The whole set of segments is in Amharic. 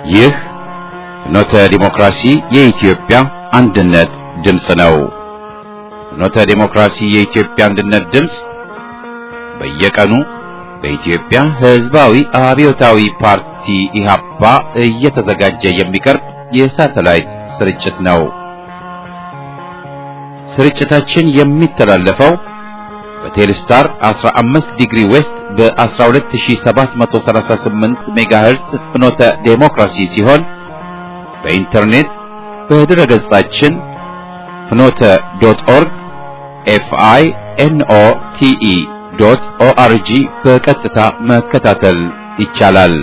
ይህ ፍኖተ ዲሞክራሲ የኢትዮጵያ አንድነት ድምፅ ነው። ፍኖተ ዲሞክራሲ የኢትዮጵያ አንድነት ድምፅ በየቀኑ በኢትዮጵያ ሕዝባዊ አብዮታዊ ፓርቲ ኢህአፓ እየተዘጋጀ የሚቀርብ የሳተላይት ስርጭት ነው። ስርጭታችን የሚተላለፈው በቴሌስታር 15 ዲግሪ ዌስት በ12738 ሜጋሄርስ ፍኖተ ዴሞክራሲ ሲሆን በኢንተርኔት በድረ ገጻችን ፍኖተ ዶት ኦርግ ኤፍአይ ኤንኦ ቲኢ ዶት ኦአርጂ በቀጥታ መከታተል ይቻላል።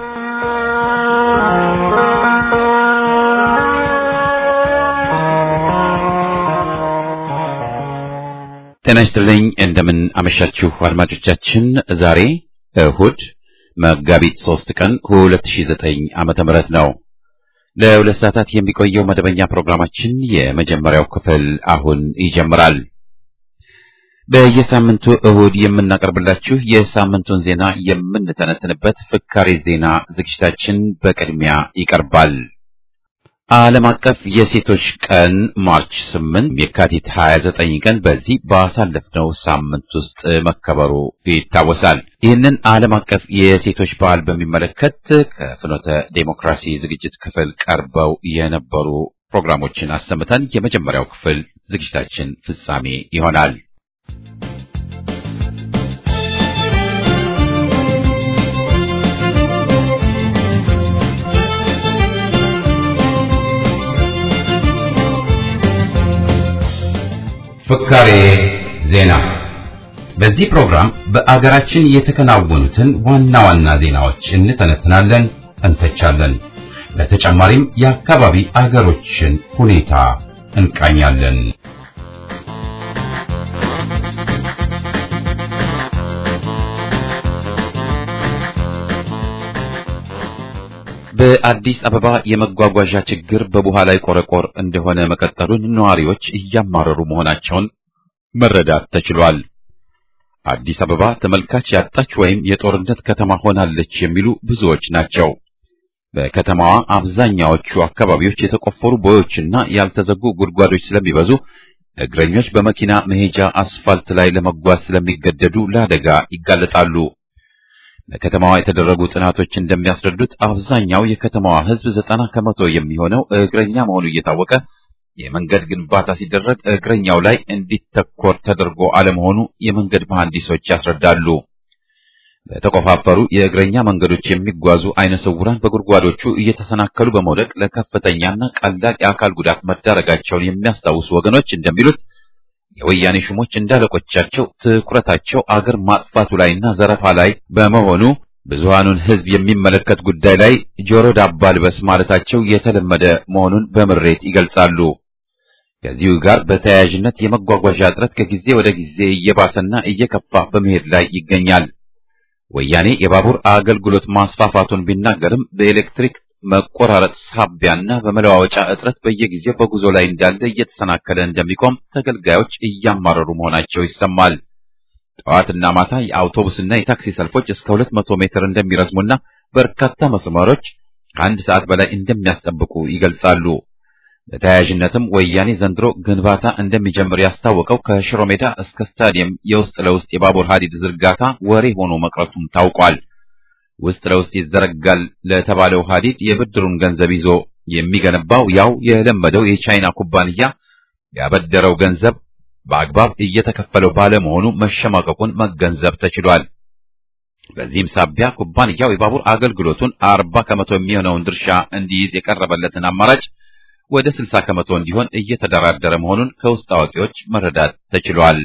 ጤና ይስጥልኝ። እንደምን አመሻችሁ አድማጮቻችን። ዛሬ እሁድ መጋቢት ሶስት ቀን 2009 ዓመተ ምህረት ነው። ለሁለት ሰዓታት የሚቆየው መደበኛ ፕሮግራማችን የመጀመሪያው ክፍል አሁን ይጀምራል። በየሳምንቱ እሁድ የምናቀርብላችሁ የሳምንቱን ዜና የምንተነትንበት ፍካሬ ዜና ዝግጅታችን በቅድሚያ ይቀርባል። ዓለም አቀፍ የሴቶች ቀን ማርች 8 የካቲት 29 ቀን በዚህ ባሳለፍነው ሳምንት ውስጥ መከበሩ ይታወሳል። ይህንን ዓለም አቀፍ የሴቶች በዓል በሚመለከት ከፍኖተ ዴሞክራሲ ዝግጅት ክፍል ቀርበው የነበሩ ፕሮግራሞችን አሰምተን የመጀመሪያው ክፍል ዝግጅታችን ፍጻሜ ይሆናል። ፍካሬ ዜና። በዚህ ፕሮግራም በአገራችን የተከናወኑትን ዋና ዋና ዜናዎች እንተነትናለን፣ እንተቻለን። በተጨማሪም የአካባቢ አገሮችን ሁኔታ እንቃኛለን። በአዲስ አበባ የመጓጓዣ ችግር በቡሃ ላይ ቆረቆር እንደሆነ መቀጠሉን ነዋሪዎች እያማረሩ መሆናቸውን መረዳት ተችሏል። አዲስ አበባ ተመልካች ያጣች ወይም የጦርነት ከተማ ሆናለች የሚሉ ብዙዎች ናቸው። በከተማዋ አብዛኛዎቹ አካባቢዎች የተቆፈሩ ቦዮችና ያልተዘጉ ጉድጓዶች ስለሚበዙ እግረኞች በመኪና መሄጃ አስፋልት ላይ ለመጓዝ ስለሚገደዱ ለአደጋ ይጋለጣሉ። በከተማዋ የተደረጉ ጥናቶች እንደሚያስረዱት አብዛኛው የከተማዋ ሕዝብ ዘጠና ከመቶ የሚሆነው እግረኛ መሆኑ እየታወቀ የመንገድ ግንባታ ሲደረግ እግረኛው ላይ እንዲተኮር ተደርጎ አለመሆኑ የመንገድ መሐንዲሶች ያስረዳሉ። በተቆፋፈሩ የእግረኛ መንገዶች የሚጓዙ አይነ ስውራን በጉድጓዶቹ እየተሰናከሉ በመውደቅ ለከፍተኛና ቀላል የአካል ጉዳት መዳረጋቸውን የሚያስታውሱ ወገኖች እንደሚሉት የወያኔ ሹሞች እንዳለቆቻቸው ትኩረታቸው አገር ማጥፋቱ ላይና ዘረፋ ላይ በመሆኑ ብዙሃኑን ሕዝብ የሚመለከት ጉዳይ ላይ ጆሮ ዳባ ልበስ ማለታቸው የተለመደ መሆኑን በምሬት ይገልጻሉ። ከዚሁ ጋር በተያያዥነት የመጓጓዣ እጥረት ከጊዜ ወደ ጊዜ እየባሰና እየከፋ በመሄድ ላይ ይገኛል። ወያኔ የባቡር አገልግሎት ማስፋፋቱን ቢናገርም በኤሌክትሪክ መቆራረጥ ሳቢያና በመለዋወጫ እጥረት በየጊዜው በጉዞ ላይ እንዳለ እየተሰናከለ እንደሚቆም ተገልጋዮች እያማረሩ መሆናቸው ይሰማል። ጠዋትና ማታ የአውቶቡስና የታክሲ ሰልፎች እስከ ሁለት መቶ ሜትር እንደሚረዝሙና በርካታ መስመሮች ከአንድ ሰዓት በላይ እንደሚያስጠብቁ ይገልጻሉ። በተያያዥነትም ወያኔ ዘንድሮ ግንባታ እንደሚጀምር ያስታወቀው ከሽሮ ሜዳ እስከ ስታዲየም የውስጥ ለውስጥ የባቡር ሀዲድ ዝርጋታ ወሬ ሆኖ መቅረቱም ታውቋል። ውስጥ ለውስጥ ይዘረጋል ለተባለው ሀዲድ የብድሩን ገንዘብ ይዞ የሚገነባው ያው የለመደው የቻይና ኩባንያ ያበደረው ገንዘብ በአግባብ እየተከፈለው ባለመሆኑ መሸማቀቁን መገንዘብ ተችሏል። በዚህም ሳቢያ ኩባንያው የባቡር አገልግሎቱን አርባ ከመቶ የሚሆነውን ድርሻ እንዲይዝ የቀረበለትን አማራጭ ወደ ስልሳ ከመቶ እንዲሆን እየተደራደረ መሆኑን ከውስጥ አዋቂዎች መረዳት ተችሏል።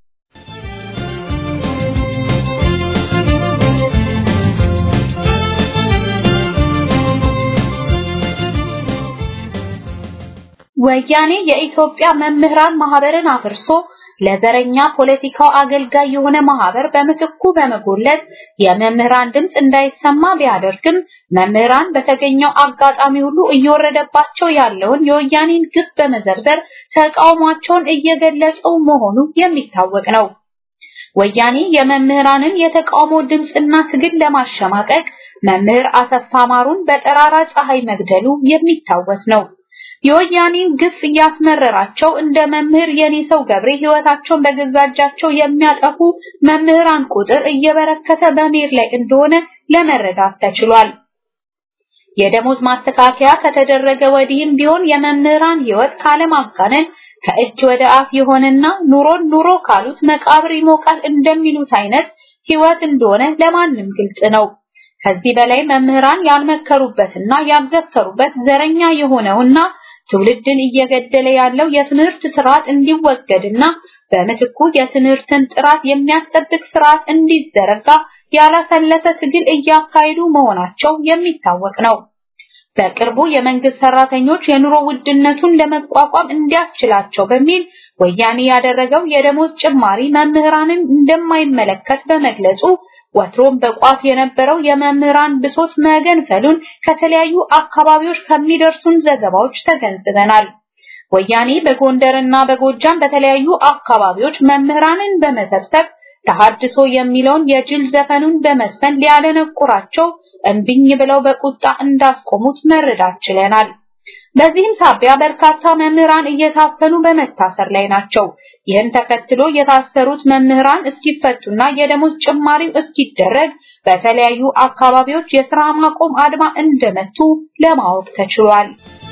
ወያኔ የኢትዮጵያ መምህራን ማህበርን አፍርሶ ለዘረኛ ፖለቲካው አገልጋይ የሆነ ማህበር በምትኩ በመጎለት የመምህራን ድምፅ እንዳይሰማ ቢያደርግም መምህራን በተገኘው አጋጣሚ ሁሉ እየወረደባቸው ያለውን የወያኔን ግፍ በመዘርዘር ተቃውሟቸውን እየገለጹ መሆኑ የሚታወቅ ነው። ወያኔ የመምህራንን የተቃውሞ ድምፅና ትግል ለማሸማቀቅ መምህር አሰፋ ማሩን በጠራራ ፀሐይ መግደሉ የሚታወስ ነው። የወያኔን ግፍ እያስመረራቸው እንደ መምህር የኔ ሰው ገብሬ ህይወታቸውን በገዛ እጃቸው የሚያጠፉ መምህራን ቁጥር እየበረከተ በመሄድ ላይ እንደሆነ ለመረዳት ተችሏል። የደሞዝ ማስተካከያ ከተደረገ ወዲህም ቢሆን የመምህራን ህይወት ካለማጋነን ከእጅ ወደ አፍ የሆነና ኑሮን ኑሮ ካሉት መቃብር ይሞቃል እንደሚሉት አይነት ህይወት እንደሆነ ለማንም ግልጽ ነው። ከዚህ በላይ መምህራን ያልመከሩበትና ያልዘከሩበት ዘረኛ የሆነውና ትውልድን እየገደለ ያለው የትምህርት ስርዓት እንዲወገድና በምትኩ የትምህርትን ጥራት የሚያስጠብቅ ስርዓት እንዲዘረጋ ያላሰለሰ ትግል እያካሄዱ መሆናቸው የሚታወቅ ነው። በቅርቡ የመንግስት ሰራተኞች የኑሮ ውድነቱን ለመቋቋም እንዲያስችላቸው በሚል ወያኔ ያደረገው የደሞዝ ጭማሪ መምህራንን እንደማይመለከት በመግለጹ ወትሮም በቋፍ የነበረው የመምህራን ብሶት መገንፈሉን ከተለያዩ አካባቢዎች ከሚደርሱን ዘገባዎች ተገንዝበናል። ወያኔ በጎንደርና በጎጃም በተለያዩ አካባቢዎች መምህራንን በመሰብሰብ ተሐድሶ የሚለውን የጅል ዘፈኑን በመስፈን ሊያደነቁራቸው እምቢኝ ብለው በቁጣ እንዳስቆሙት መረዳት ችለናል። በዚህም ሳቢያ በርካታ መምህራን እየታፈኑ በመታሰር ላይ ናቸው። ይህን ተከትሎ የታሰሩት መምህራን እስኪፈቱና የደሞዝ ጭማሪው እስኪደረግ በተለያዩ አካባቢዎች የስራ ማቆም አድማ እንደመቱ ለማወቅ ተችሏል።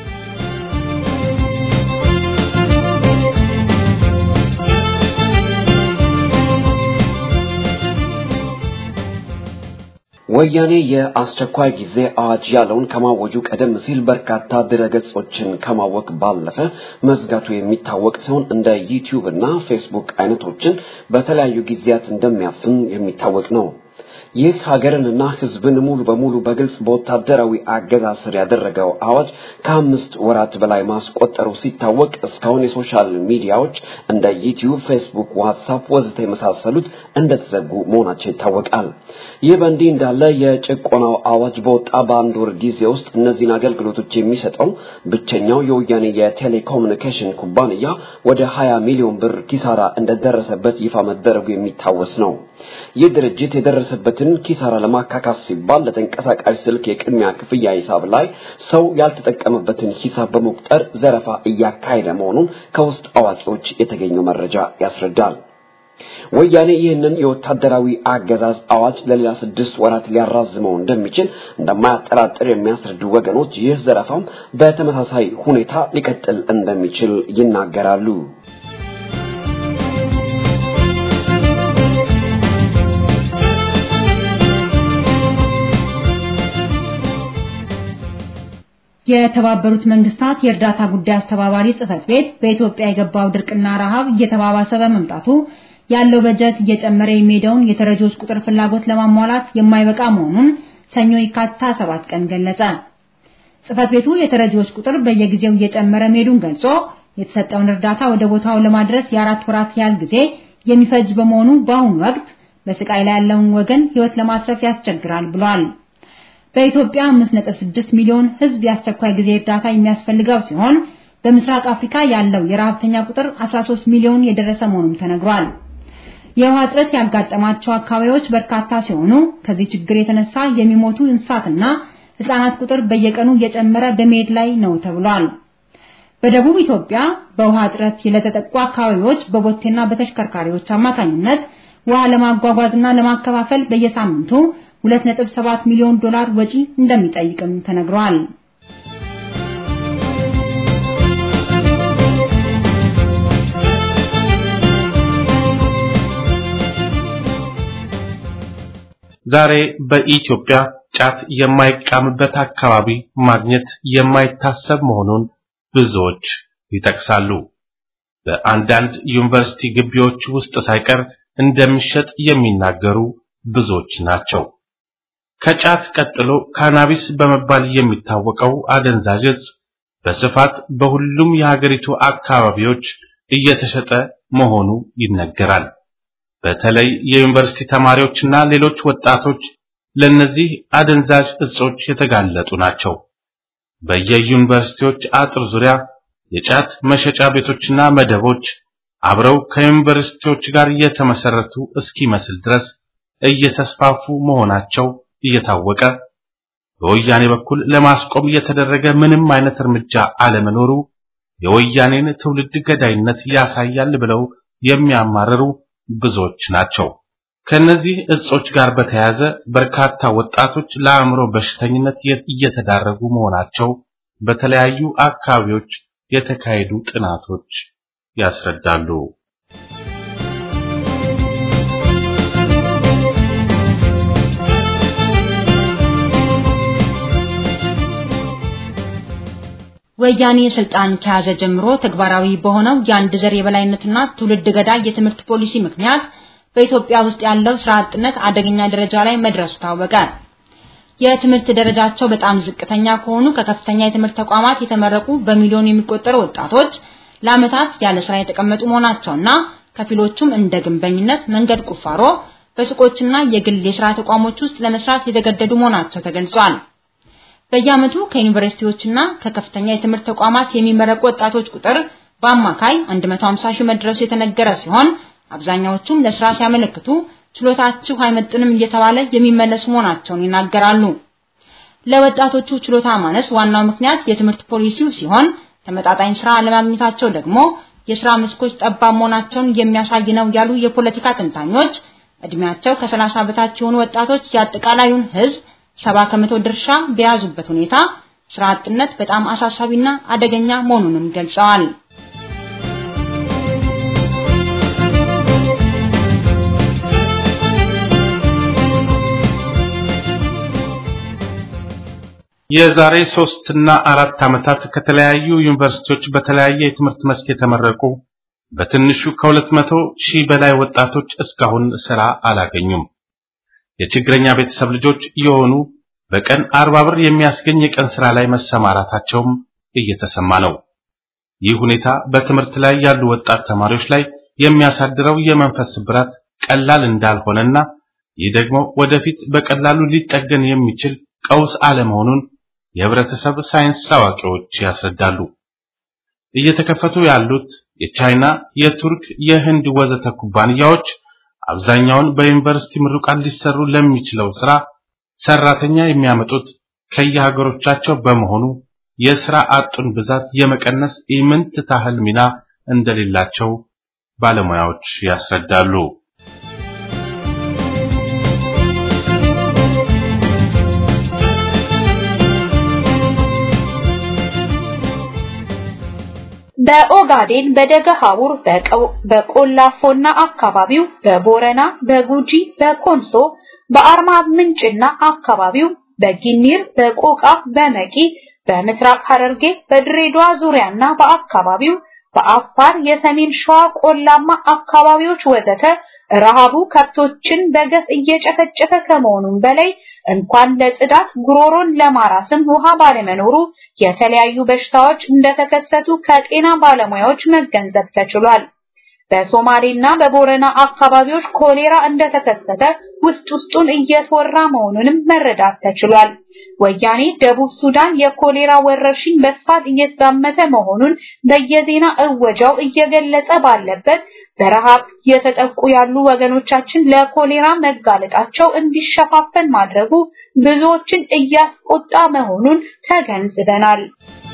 ወያኔ የአስቸኳይ ጊዜ አዋጅ ያለውን ከማወጁ ቀደም ሲል በርካታ ድረገጾችን ከማወቅ ባለፈ መዝጋቱ የሚታወቅ ሲሆን እንደ ዩቲዩብ እና ፌስቡክ አይነቶችን በተለያዩ ጊዜያት እንደሚያፍን የሚታወቅ ነው። ይህ ሀገርንና ሕዝብን ሙሉ በሙሉ በግልጽ በወታደራዊ አገዛዝ ስር ያደረገው አዋጅ ከአምስት ወራት በላይ ማስቆጠሩ ሲታወቅ እስካሁን የሶሻል ሚዲያዎች እንደ ዩቲዩብ፣ ፌስቡክ፣ ዋትሳፕ ወዘተ የመሳሰሉት እንደተዘጉ መሆናቸው ይታወቃል። ይህ በእንዲህ እንዳለ የጭቆናው አዋጅ በወጣ በአንድ ወር ጊዜ ውስጥ እነዚህን አገልግሎቶች የሚሰጠው ብቸኛው የወያኔ የቴሌኮሙኒኬሽን ኩባንያ ወደ 20 ሚሊዮን ብር ኪሳራ እንደደረሰበት ይፋ መደረጉ የሚታወስ ነው። ይህ ድርጅት የደረሰበትን ኪሳራ ለማካካስ ሲባል ለተንቀሳቃሽ ስልክ የቅድሚያ ክፍያ ሂሳብ ላይ ሰው ያልተጠቀመበትን ሂሳብ በመቁጠር ዘረፋ እያካሄደ መሆኑን ከውስጥ አዋቂዎች የተገኘው መረጃ ያስረዳል። ወያኔ ይህንን የወታደራዊ አገዛዝ አዋጅ ለሌላ ስድስት ወራት ሊያራዝመው እንደሚችል እንደማያጠራጥር የሚያስረዱ ወገኖች ይህ ዘረፋም በተመሳሳይ ሁኔታ ሊቀጥል እንደሚችል ይናገራሉ። የተባበሩት መንግስታት የእርዳታ ጉዳይ አስተባባሪ ጽህፈት ቤት በኢትዮጵያ የገባው ድርቅና ረሃብ እየተባባሰ በመምጣቱ ያለው በጀት እየጨመረ የሚሄደውን የተረጂዎች ቁጥር ፍላጎት ለማሟላት የማይበቃ መሆኑን ሰኞ የካቲት 7 ቀን ገለጸ። ጽህፈት ቤቱ የተረጂዎች ቁጥር በየጊዜው እየጨመረ መሄዱን ገልጾ የተሰጠውን እርዳታ ወደ ቦታው ለማድረስ የአራት ወራት ያህል ጊዜ የሚፈጅ በመሆኑ በአሁኑ ወቅት በስቃይ ላይ ያለውን ወገን ህይወት ለማትረፍ ያስቸግራል ብሏል። በኢትዮጵያ 5.6 ሚሊዮን ህዝብ የአስቸኳይ ጊዜ እርዳታ የሚያስፈልገው ሲሆን በምስራቅ አፍሪካ ያለው የረሃብተኛ ቁጥር 13 ሚሊዮን የደረሰ መሆኑም ተነግሯል። የውሃ እጥረት ያጋጠማቸው አካባቢዎች በርካታ ሲሆኑ ከዚህ ችግር የተነሳ የሚሞቱ እንስሳትና ህጻናት ቁጥር በየቀኑ እየጨመረ በመሄድ ላይ ነው ተብሏል። በደቡብ ኢትዮጵያ በውሃ እጥረት ለተጠቁ አካባቢዎች በቦቴና በተሽከርካሪዎች አማካኝነት ውሃ ለማጓጓዝና ለማከፋፈል በየሳምንቱ 2.7 ሚሊዮን ዶላር ወጪ እንደሚጠይቅም ተነግሯል። ዛሬ በኢትዮጵያ ጫት የማይቃምበት አካባቢ ማግኘት የማይታሰብ መሆኑን ብዙዎች ይጠቅሳሉ። በአንዳንድ ዩኒቨርሲቲ ግቢዎች ውስጥ ሳይቀር እንደሚሸጥ የሚናገሩ ብዙዎች ናቸው። ከጫት ቀጥሎ ካናቢስ በመባል የሚታወቀው አደንዛዥ ዕፅ በስፋት በሁሉም የሀገሪቱ አካባቢዎች እየተሸጠ መሆኑ ይነገራል። በተለይ የዩኒቨርሲቲ ተማሪዎችና ሌሎች ወጣቶች ለነዚህ አደንዛዥ እጾች የተጋለጡ ናቸው። በየዩኒቨርሲቲዎች አጥር ዙሪያ የጫት መሸጫ ቤቶችና መደቦች አብረው ከዩኒቨርሲቲዎች ጋር የተመሰረቱ እስኪመስል ድረስ እየተስፋፉ መሆናቸው እየታወቀ በወያኔ በኩል ለማስቆም የተደረገ ምንም አይነት እርምጃ አለመኖሩ የወያኔን ትውልድ ገዳይነት ያሳያል ብለው የሚያማርሩ ብዙዎች ናቸው። ከነዚህ እጾች ጋር በተያያዘ በርካታ ወጣቶች ለአእምሮ በሽተኝነት እየተዳረጉ መሆናቸው በተለያዩ አካባቢዎች የተካሄዱ ጥናቶች ያስረዳሉ። ወያኔ ስልጣን ከያዘ ጀምሮ ተግባራዊ በሆነው የአንድ ዘር የበላይነትና ትውልድ ገዳይ የትምህርት ፖሊሲ ምክንያት በኢትዮጵያ ውስጥ ያለው ስራ አጥነት አደገኛ ደረጃ ላይ መድረሱ ታወቀ። የትምህርት ደረጃቸው በጣም ዝቅተኛ ከሆኑ ከከፍተኛ የትምህርት ተቋማት የተመረቁ በሚሊዮን የሚቆጠሩ ወጣቶች ለዓመታት ያለ ስራ የተቀመጡ መሆናቸውና ከፊሎቹም እንደ ግንበኝነት፣ መንገድ ቁፋሮ፣ በሱቆችና የግል የስራ ተቋሞች ውስጥ ለመስራት የተገደዱ መሆናቸው ተገልጿል። በየዓመቱ ከዩኒቨርሲቲዎችና ከከፍተኛ የትምህርት ተቋማት የሚመረቁ ወጣቶች ቁጥር በአማካይ 150 ሺህ መድረሱ የተነገረ ሲሆን አብዛኛዎቹም ለስራ ሲያመለክቱ ችሎታችሁ አይመጥንም እየተባለ የሚመለሱ መሆናቸውን ይናገራሉ። ለወጣቶቹ ችሎታ ማነስ ዋናው ምክንያት የትምህርት ፖሊሲው ሲሆን ተመጣጣኝ ስራ አለማግኘታቸው ደግሞ የስራ መስኮች ጠባብ መሆናቸውን የሚያሳይ ነው ያሉ የፖለቲካ ተንታኞች እድሜያቸው ከ30 በታች የሆኑ ወጣቶች የአጠቃላዩን ህዝብ ሰባ ከመቶ ድርሻ በያዙበት ሁኔታ ስራ አጥነት በጣም አሳሳቢና አደገኛ መሆኑንም ገልጸዋል። የዛሬ ሶስት እና አራት ዓመታት ከተለያዩ ዩኒቨርሲቲዎች በተለያየ የትምህርት መስክ የተመረቁ በትንሹ ከሁለት መቶ ሺህ በላይ ወጣቶች እስካሁን ስራ አላገኙም። የችግረኛ ቤተሰብ ልጆች የሆኑ በቀን አርባ ብር የሚያስገኝ የቀን ስራ ላይ መሰማራታቸውም እየተሰማ ነው። ይህ ሁኔታ በትምህርት ላይ ያሉ ወጣት ተማሪዎች ላይ የሚያሳድረው የመንፈስ ስብራት ቀላል እንዳልሆነና ይህ ደግሞ ወደፊት በቀላሉ ሊጠገን የሚችል ቀውስ አለመሆኑን የህብረተሰብ ሳይንስ አዋቂዎች ያስረዳሉ። እየተከፈቱ ያሉት የቻይና፣ የቱርክ፣ የህንድ ወዘተ ኩባንያዎች አብዛኛውን በዩኒቨርሲቲ ምሩቃን ሊሰሩ ለሚችለው ስራ ሰራተኛ የሚያመጡት ከየሀገሮቻቸው በመሆኑ የስራ አጡን ብዛት የመቀነስ ኢምንት ታህል ሚና እንደሌላቸው ባለሙያዎች ያስረዳሉ። በኦጋዴን በደገ ሀቡር በቆላፎና አካባቢው በቦረና በጉጂ በኮንሶ በአርማ ምንጭና አካባቢው በጊኒር በቆቃ በመቂ በምስራቅ ሐረርጌ በድሬዳዋ ዙሪያና በአካባቢው በአፋር የሰሜን ሸዋ ቆላማ አካባቢዎች ወዘተ ረሃቡ ከብቶችን በገፍ እየጨፈጨፈ ከመሆኑም በላይ እንኳን ለጽዳት ጉሮሮን ለማራስም ውሃ ባለመኖሩ የተለያዩ በሽታዎች እንደተከሰቱ ከጤና ባለሙያዎች መገንዘብ ተችሏል። በሶማሌና በቦረና አካባቢዎች ኮሌራ እንደተከሰተ ውስጥ ውስጡን እየተወራ መሆኑንም መረዳት ተችሏል። ወያኔ ደቡብ ሱዳን የኮሌራ ወረርሽኝ በስፋት እየተዛመተ መሆኑን በየዜና እወጃው እየገለጸ ባለበት በረሃብ የተጠቁ ያሉ ወገኖቻችን ለኮሌራ መጋለጣቸው እንዲሸፋፈን ማድረጉ ብዙዎችን እያስቆጣ መሆኑን ተገንዝበናል።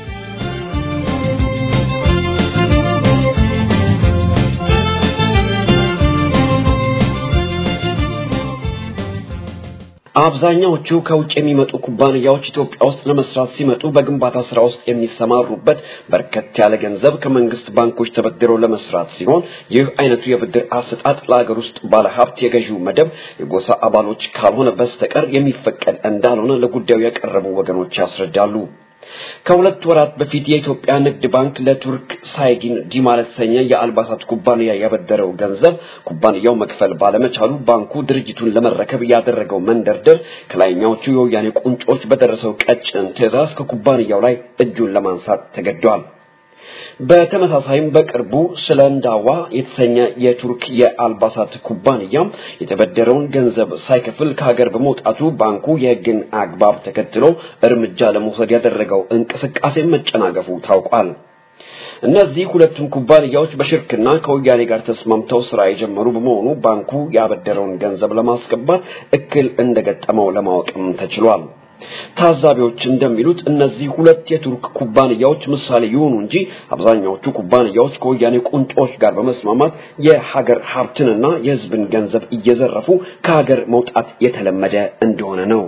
አብዛኛዎቹ ከውጭ የሚመጡ ኩባንያዎች ኢትዮጵያ ውስጥ ለመስራት ሲመጡ በግንባታ ስራ ውስጥ የሚሰማሩበት በርከት ያለ ገንዘብ ከመንግስት ባንኮች ተበድረው ለመስራት ሲሆን ይህ አይነቱ የብድር አሰጣጥ ለሀገር ውስጥ ባለሀብት የገዢው መደብ የጎሳ አባሎች ካልሆነ በስተቀር የሚፈቀድ እንዳልሆነ ለጉዳዩ ያቀረቡ ወገኖች ያስረዳሉ። ከሁለት ወራት በፊት የኢትዮጵያ ንግድ ባንክ ለቱርክ ሳይጊን ዲማ ለተሰኘ የአልባሳት ኩባንያ ያበደረው ገንዘብ ኩባንያው መክፈል ባለመቻሉ ባንኩ ድርጅቱን ለመረከብ ያደረገው መንደርደር ከላይኛዎቹ የወያኔ ቁንጮች በደረሰው ቀጭን ትዕዛዝ ከኩባንያው ላይ እጁን ለማንሳት ተገዷል። በተመሳሳይም በቅርቡ ስለ እንዳዋ የተሰኘ የቱርክ የአልባሳት ኩባንያም የተበደረውን ገንዘብ ሳይከፍል ከሀገር በመውጣቱ ባንኩ የሕግን አግባብ ተከትሎ እርምጃ ለመውሰድ ያደረገው እንቅስቃሴ መጨናገፉ ታውቋል። እነዚህ ሁለቱም ኩባንያዎች በሽርክና ከወያኔ ጋር ተስማምተው ስራ የጀመሩ በመሆኑ ባንኩ ያበደረውን ገንዘብ ለማስገባት እክል እንደገጠመው ለማወቅም ተችሏል። ታዛቢዎች እንደሚሉት እነዚህ ሁለት የቱርክ ኩባንያዎች ምሳሌ ይሆኑ እንጂ አብዛኛዎቹ ኩባንያዎች ከወያኔ ቁንጮች ጋር በመስማማት የሀገር ሀብትንና የሕዝብን ገንዘብ እየዘረፉ ከሀገር መውጣት የተለመደ እንደሆነ ነው።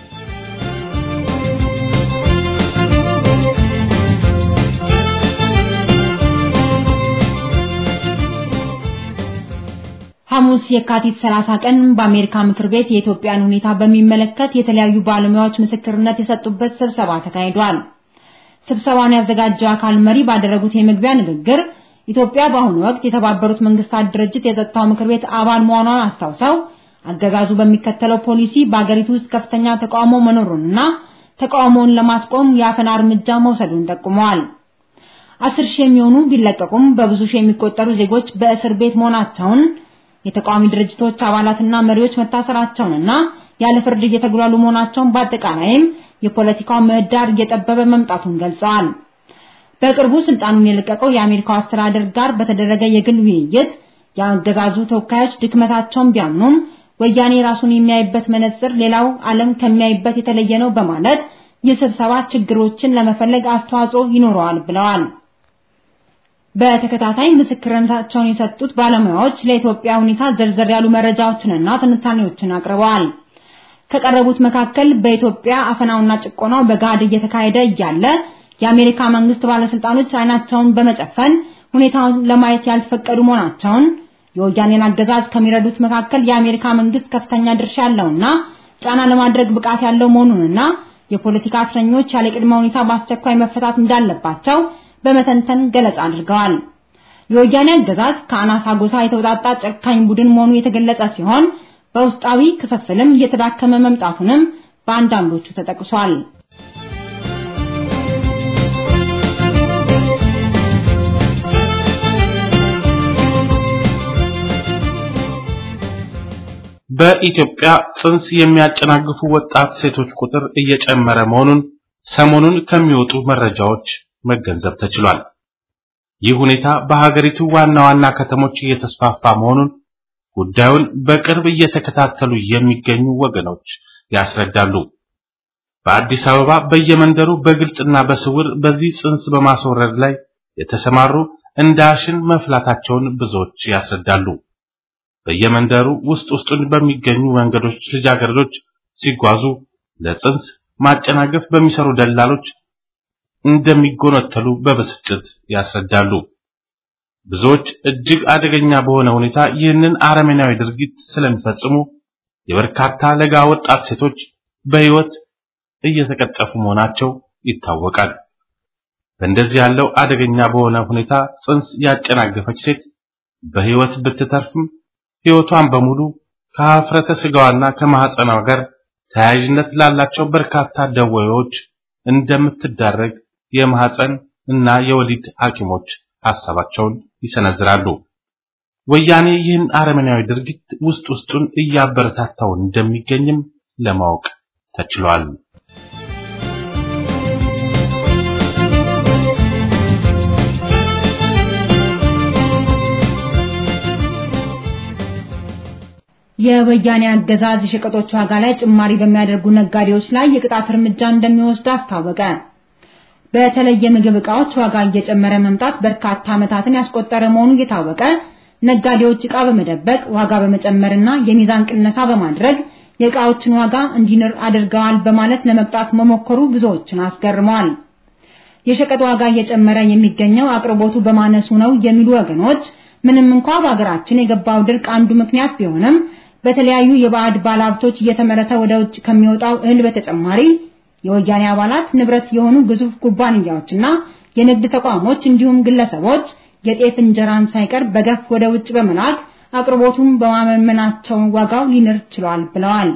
ሐሙስ የካቲት 30 ቀን በአሜሪካ ምክር ቤት የኢትዮጵያን ሁኔታ በሚመለከት የተለያዩ ባለሙያዎች ምስክርነት የሰጡበት ስብሰባ ተካሂዷል። ስብሰባውን ያዘጋጀው አካል መሪ ባደረጉት የመግቢያ ንግግር ኢትዮጵያ በአሁኑ ወቅት የተባበሩት መንግስታት ድርጅት የጸጥታው ምክር ቤት አባል መሆኗን አስታውሰው አገዛዙ በሚከተለው ፖሊሲ በአገሪቱ ውስጥ ከፍተኛ ተቃውሞ መኖሩንና ተቃውሞውን ለማስቆም የአፈና እርምጃ መውሰዱን ጠቁመዋል። አስር ሺህ የሚሆኑ ቢለቀቁም በብዙ ሺህ የሚቆጠሩ ዜጎች በእስር ቤት መሆናቸውን የተቃዋሚ ድርጅቶች አባላትና መሪዎች መታሰራቸውንና ያለ ፍርድ እየተጉላሉ መሆናቸውን በአጠቃላይም የፖለቲካው ምህዳር እየጠበበ መምጣቱን ገልጸዋል። በቅርቡ ስልጣኑን የለቀቀው የአሜሪካው አስተዳደር ጋር በተደረገ የግል ውይይት የአገዛዙ ተወካዮች ድክመታቸውን ቢያምኑም ወያኔ ራሱን የሚያይበት መነጽር ሌላው ዓለም ከሚያይበት የተለየ ነው በማለት የስብሰባ ችግሮችን ለመፈለግ አስተዋጽኦ ይኖረዋል ብለዋል። በተከታታይ ምስክርነታቸውን የሰጡት ባለሙያዎች ለኢትዮጵያ ሁኔታ ዘርዘር ያሉ መረጃዎችንና ትንታኔዎችን አቅርበዋል። ከቀረቡት መካከል በኢትዮጵያ አፈናውና ጭቆናው በጋድ እየተካሄደ እያለ የአሜሪካ መንግስት ባለስልጣኖች አይናቸውን በመጨፈን ሁኔታውን ለማየት ያልተፈቀዱ መሆናቸውን፣ የወያኔን አገዛዝ ከሚረዱት መካከል የአሜሪካ መንግስት ከፍተኛ ድርሻ ያለውና ጫና ለማድረግ ብቃት ያለው መሆኑንና የፖለቲካ እስረኞች ያለ ቅድመ ሁኔታ በአስቸኳይ መፈታት እንዳለባቸው በመተንተን ገለጻ አድርገዋል። የወያኔ አገዛዝ ከአናሳ ጎሳ የተውጣጣ ጨካኝ ቡድን መሆኑ የተገለጸ ሲሆን በውስጣዊ ክፍፍልም እየተዳከመ መምጣቱንም በአንዳንዶቹ ተጠቅሷል። በኢትዮጵያ ጽንስ የሚያጨናግፉ ወጣት ሴቶች ቁጥር እየጨመረ መሆኑን ሰሞኑን ከሚወጡ መረጃዎች መገንዘብ ተችሏል። ይህ ሁኔታ በሀገሪቱ ዋና ዋና ከተሞች እየተስፋፋ መሆኑን ጉዳዩን በቅርብ እየተከታተሉ የሚገኙ ወገኖች ያስረዳሉ። በአዲስ አበባ በየመንደሩ በግልጽና በስውር በዚህ ጽንስ በማስወረድ ላይ የተሰማሩ እንደ አሽን መፍላታቸውን ብዙዎች ያስረዳሉ። በየመንደሩ ውስጥ ውስጡን በሚገኙ መንገዶች ልጃገረዶች ሲጓዙ ለጽንስ ማጨናገፍ በሚሰሩ ደላሎች እንደሚጎነተሉ በብስጭት ያስረዳሉ። ብዙዎች እጅግ አደገኛ በሆነ ሁኔታ ይህንን አረመኔያዊ ድርጊት ስለሚፈጽሙ የበርካታ ለጋ ወጣት ሴቶች በሕይወት እየተቀጠፉ መሆናቸው ይታወቃል። በእንደዚህ ያለው አደገኛ በሆነ ሁኔታ ጽንስ ያጨናገፈች ሴት በሕይወት ብትተርፍም ሕይወቷን በሙሉ ከሀፍረተ ስጋዋና ከማህፀኗ ጋር ተያያዥነት ላላቸው በርካታ ደዌዎች እንደምትዳረግ የማህፀን እና የወሊድ ሐኪሞች ሐሳባቸውን ይሰነዝራሉ። ወያኔ ይህን አረመናዊ ድርጊት ውስጥ ውስጡን እያበረታታው እንደሚገኝም ለማወቅ ተችሏል። የወያኔ አገዛዝ የሸቀጦች ዋጋ ላይ ጭማሪ በሚያደርጉ ነጋዴዎች ላይ የቅጣት እርምጃ እንደሚወስድ አስታወቀ። በተለይ የምግብ ዕቃዎች ዋጋ እየጨመረ መምጣት በርካታ ዓመታትን ያስቆጠረ መሆኑ እየታወቀ ነጋዴዎች ዕቃ በመደበቅ ዋጋ በመጨመርና የሚዛን ቅነሳ በማድረግ የዕቃዎችን ዋጋ እንዲንር አድርገዋል በማለት ለመቅጣት መሞከሩ ብዙዎችን አስገርመዋል። የሸቀጥ ዋጋ እየጨመረ የሚገኘው አቅርቦቱ በማነሱ ነው የሚሉ ወገኖች ምንም እንኳ በሀገራችን የገባው ድርቅ አንዱ ምክንያት ቢሆንም በተለያዩ የባዕድ ባለሀብቶች እየተመረተ ወደ ውጭ ከሚወጣው እህል በተጨማሪ የወያኔ አባላት ንብረት የሆኑ ግዙፍ ኩባንያዎችና የንግድ ተቋሞች እንዲሁም ግለሰቦች የጤፍ እንጀራን ሳይቀር በገፍ ወደ ውጭ በመላክ አቅርቦቱን በማመናቸው ዋጋው ሊንር ችሏል ብለዋል።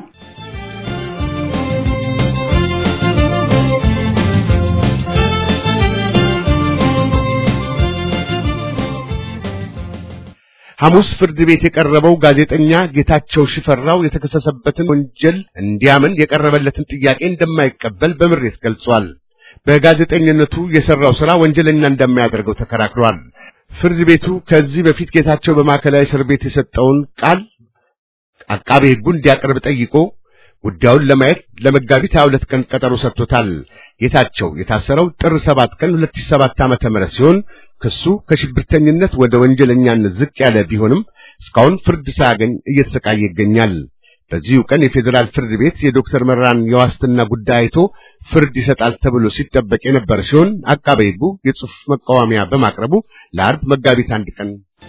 ሐሙስ ፍርድ ቤት የቀረበው ጋዜጠኛ ጌታቸው ሽፈራው የተከሰሰበትን ወንጀል እንዲያምን የቀረበለትን ጥያቄ እንደማይቀበል በምሬት ገልጿል። በጋዜጠኝነቱ የሰራው ሥራ ወንጀለኛ እንደማያደርገው ተከራክሯል። ፍርድ ቤቱ ከዚህ በፊት ጌታቸው በማዕከላዊ እስር ቤት የሰጠውን ቃል አቃቤ ሕጉ እንዲያቀርብ ጠይቆ ጉዳዩን ለማየት ለመጋቢት 22 ቀን ቀጠሮ ሰጥቶታል። ጌታቸው የታሰረው ጥር 7 ቀን 2007 ዓመተ ምህረት ሲሆን ክሱ ከሽብርተኝነት ወደ ወንጀለኛነት ዝቅ ያለ ቢሆንም እስካሁን ፍርድ ሳያገኝ እየተሰቃየ ይገኛል። በዚሁ ቀን የፌዴራል ፍርድ ቤት የዶክተር መራን የዋስትና ጉዳይ አይቶ ፍርድ ይሰጣል ተብሎ ሲጠበቅ የነበረ ሲሆን አቃቤ ሕጉ የጽሑፍ መቃወሚያ በማቅረቡ ለአርብ መጋቢት አንድ ቀን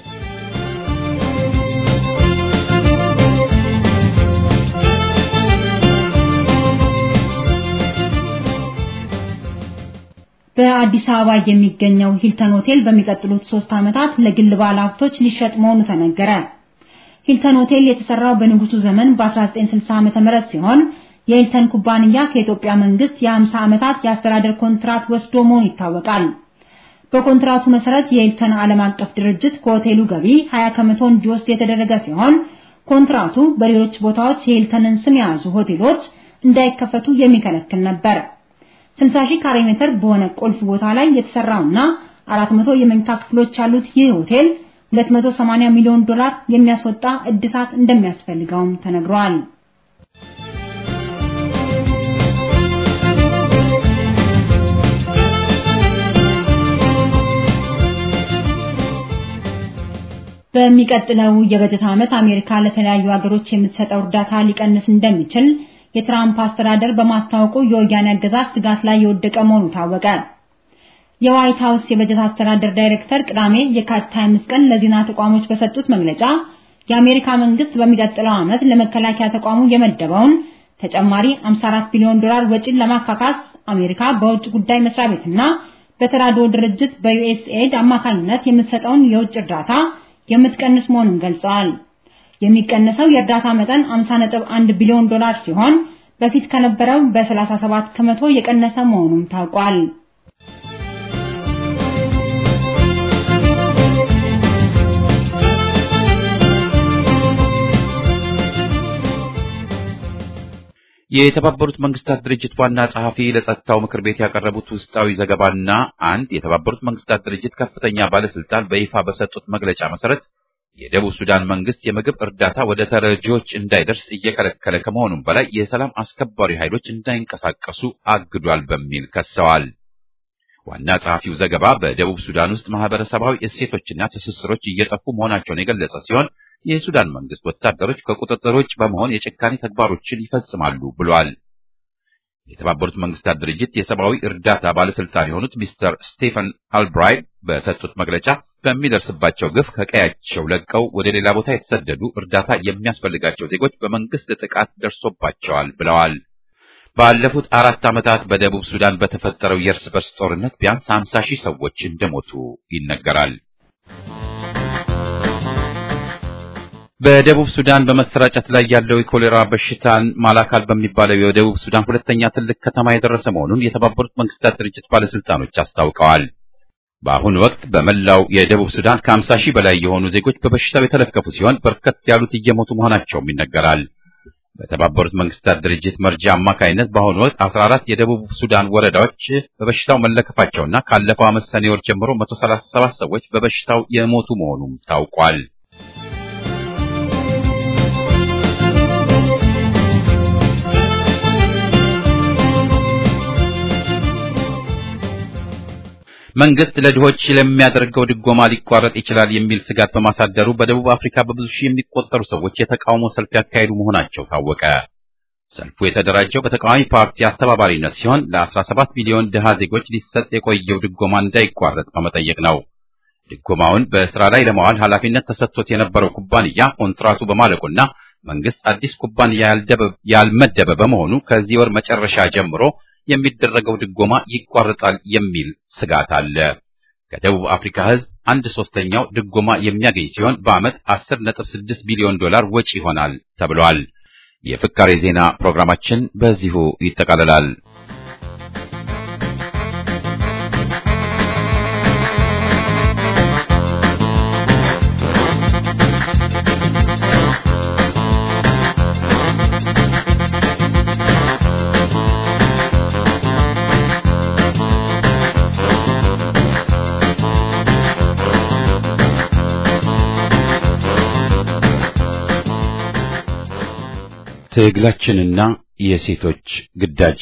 በአዲስ አበባ የሚገኘው ሂልተን ሆቴል በሚቀጥሉት ሶስት ዓመታት ለግል ባለሀብቶች ሊሸጥ መሆኑ ተነገረ። ሂልተን ሆቴል የተሰራው በንጉሱ ዘመን በ1960 ዓመተ ምህረት ሲሆን የሂልተን ኩባንያ ከኢትዮጵያ መንግስት የ50 ዓመታት የአስተዳደር ኮንትራት ወስዶ መሆኑ ይታወቃል። በኮንትራቱ መሰረት የሂልተን ዓለም አቀፍ ድርጅት ከሆቴሉ ገቢ 20 ከመቶ እንዲወስድ የተደረገ ሲሆን ኮንትራቱ በሌሎች ቦታዎች የሂልተንን ስም የያዙ ሆቴሎች እንዳይከፈቱ የሚከለክል ነበር። 60 ሺህ ካሬ ሜትር በሆነ ቁልፍ ቦታ ላይ የተሰራውና 400 የመኝታ ክፍሎች ያሉት ይህ ሆቴል 280 ሚሊዮን ዶላር የሚያስወጣ እድሳት እንደሚያስፈልገውም ተነግሯል። በሚቀጥለው የበጀት ዓመት አሜሪካ ለተለያዩ ሀገሮች የምትሰጠው እርዳታ ሊቀንስ እንደሚችል የትራምፕ አስተዳደር በማስታወቁ የወያኔ አገዛዝ ስጋት ላይ የወደቀ መሆኑ ታወቀ። የዋይት ሀውስ የበጀት አስተዳደር ዳይሬክተር ቅዳሜ የካቲት 25 ቀን ለዜና ተቋሞች በሰጡት መግለጫ የአሜሪካ መንግስት በሚቀጥለው ዓመት ለመከላከያ ተቋሙ የመደበውን ተጨማሪ 54 ቢሊዮን ዶላር ወጪን ለማካካስ አሜሪካ በውጭ ጉዳይ መስሪያ ቤትና በተራድኦ ድርጅት በዩኤስኤድ አማካኝነት የምትሰጠውን የውጭ እርዳታ የምትቀንስ መሆኑን ገልጸዋል። የሚቀነሰው የእርዳታ መጠን 50.1 ቢሊዮን ዶላር ሲሆን በፊት ከነበረው በ37 ከመቶ የቀነሰ መሆኑም ታውቋል። የተባበሩት መንግስታት ድርጅት ዋና ጸሐፊ ለጸጥታው ምክር ቤት ያቀረቡት ውስጣዊ ዘገባና አንድ የተባበሩት መንግስታት ድርጅት ከፍተኛ ባለስልጣን በይፋ በሰጡት መግለጫ መሰረት የደቡብ ሱዳን መንግስት የምግብ እርዳታ ወደ ተረጂዎች እንዳይደርስ እየከለከለ ከመሆኑም በላይ የሰላም አስከባሪ ኃይሎች እንዳይንቀሳቀሱ አግዷል በሚል ከሰዋል። ዋና ጸሐፊው ዘገባ በደቡብ ሱዳን ውስጥ ማህበረሰባዊ እሴቶችና ትስስሮች እየጠፉ መሆናቸውን የገለጸ ሲሆን የሱዳን መንግስት ወታደሮች ከቁጥጥር ውጭ በመሆን የጭካኔ ተግባሮችን ይፈጽማሉ ብሏል። የተባበሩት መንግስታት ድርጅት የሰብአዊ እርዳታ ባለስልጣን የሆኑት ሚስተር ስቴፈን አልብራይት በሰጡት መግለጫ በሚደርስባቸው ግፍ ከቀያቸው ለቀው ወደ ሌላ ቦታ የተሰደዱ እርዳታ የሚያስፈልጋቸው ዜጎች በመንግስት ጥቃት ደርሶባቸዋል ብለዋል። ባለፉት አራት ዓመታት በደቡብ ሱዳን በተፈጠረው የእርስ በርስ ጦርነት ቢያንስ 50 ሺህ ሰዎች እንደሞቱ ይነገራል። በደቡብ ሱዳን በመሰራጨት ላይ ያለው የኮሌራ በሽታን ማላካል በሚባለው የደቡብ ሱዳን ሁለተኛ ትልቅ ከተማ የደረሰ መሆኑን የተባበሩት መንግስታት ድርጅት ባለስልጣኖች አስታውቀዋል። በአሁኑ ወቅት በመላው የደቡብ ሱዳን ከ50 ሺህ በላይ የሆኑ ዜጎች በበሽታው የተለከፉ ሲሆን በርከት ያሉት እየሞቱ መሆናቸውም ይነገራል። በተባበሩት መንግስታት ድርጅት መርጃ አማካይነት በአሁኑ ወቅት 14 የደቡብ ሱዳን ወረዳዎች በበሽታው መለከፋቸውና ካለፈው ዓመት ሰኔ ወር ጀምሮ 137 ሰዎች በበሽታው የሞቱ መሆኑም ታውቋል። መንግስት ለድሆች ለሚያደርገው ድጎማ ሊቋረጥ ይችላል የሚል ስጋት በማሳደሩ በደቡብ አፍሪካ በብዙ ሺህ የሚቆጠሩ ሰዎች የተቃውሞ ሰልፍ ያካሄዱ መሆናቸው ታወቀ። ሰልፉ የተደራጀው በተቃዋሚ ፓርቲ አስተባባሪነት ሲሆን ለ17 ሚሊዮን ድሃ ዜጎች ሊሰጥ የቆየው ድጎማ እንዳይቋረጥ በመጠየቅ ነው። ድጎማውን በስራ ላይ ለማዋል ኃላፊነት ተሰጥቶት የነበረው ኩባንያ ኮንትራቱ በማለቁና መንግስት አዲስ ኩባንያ ያልመደበ በመሆኑ ከዚህ ወር መጨረሻ ጀምሮ የሚደረገው ድጎማ ይቋረጣል የሚል ስጋት አለ። ከደቡብ አፍሪካ ሕዝብ አንድ ሶስተኛው ድጎማ የሚያገኝ ሲሆን በዓመት 10.6 ቢሊዮን ዶላር ወጪ ይሆናል ተብሏል። የፍካሬ ዜና ፕሮግራማችን በዚሁ ይጠቃልላል። ትግላችንና የሴቶች ግዳጅ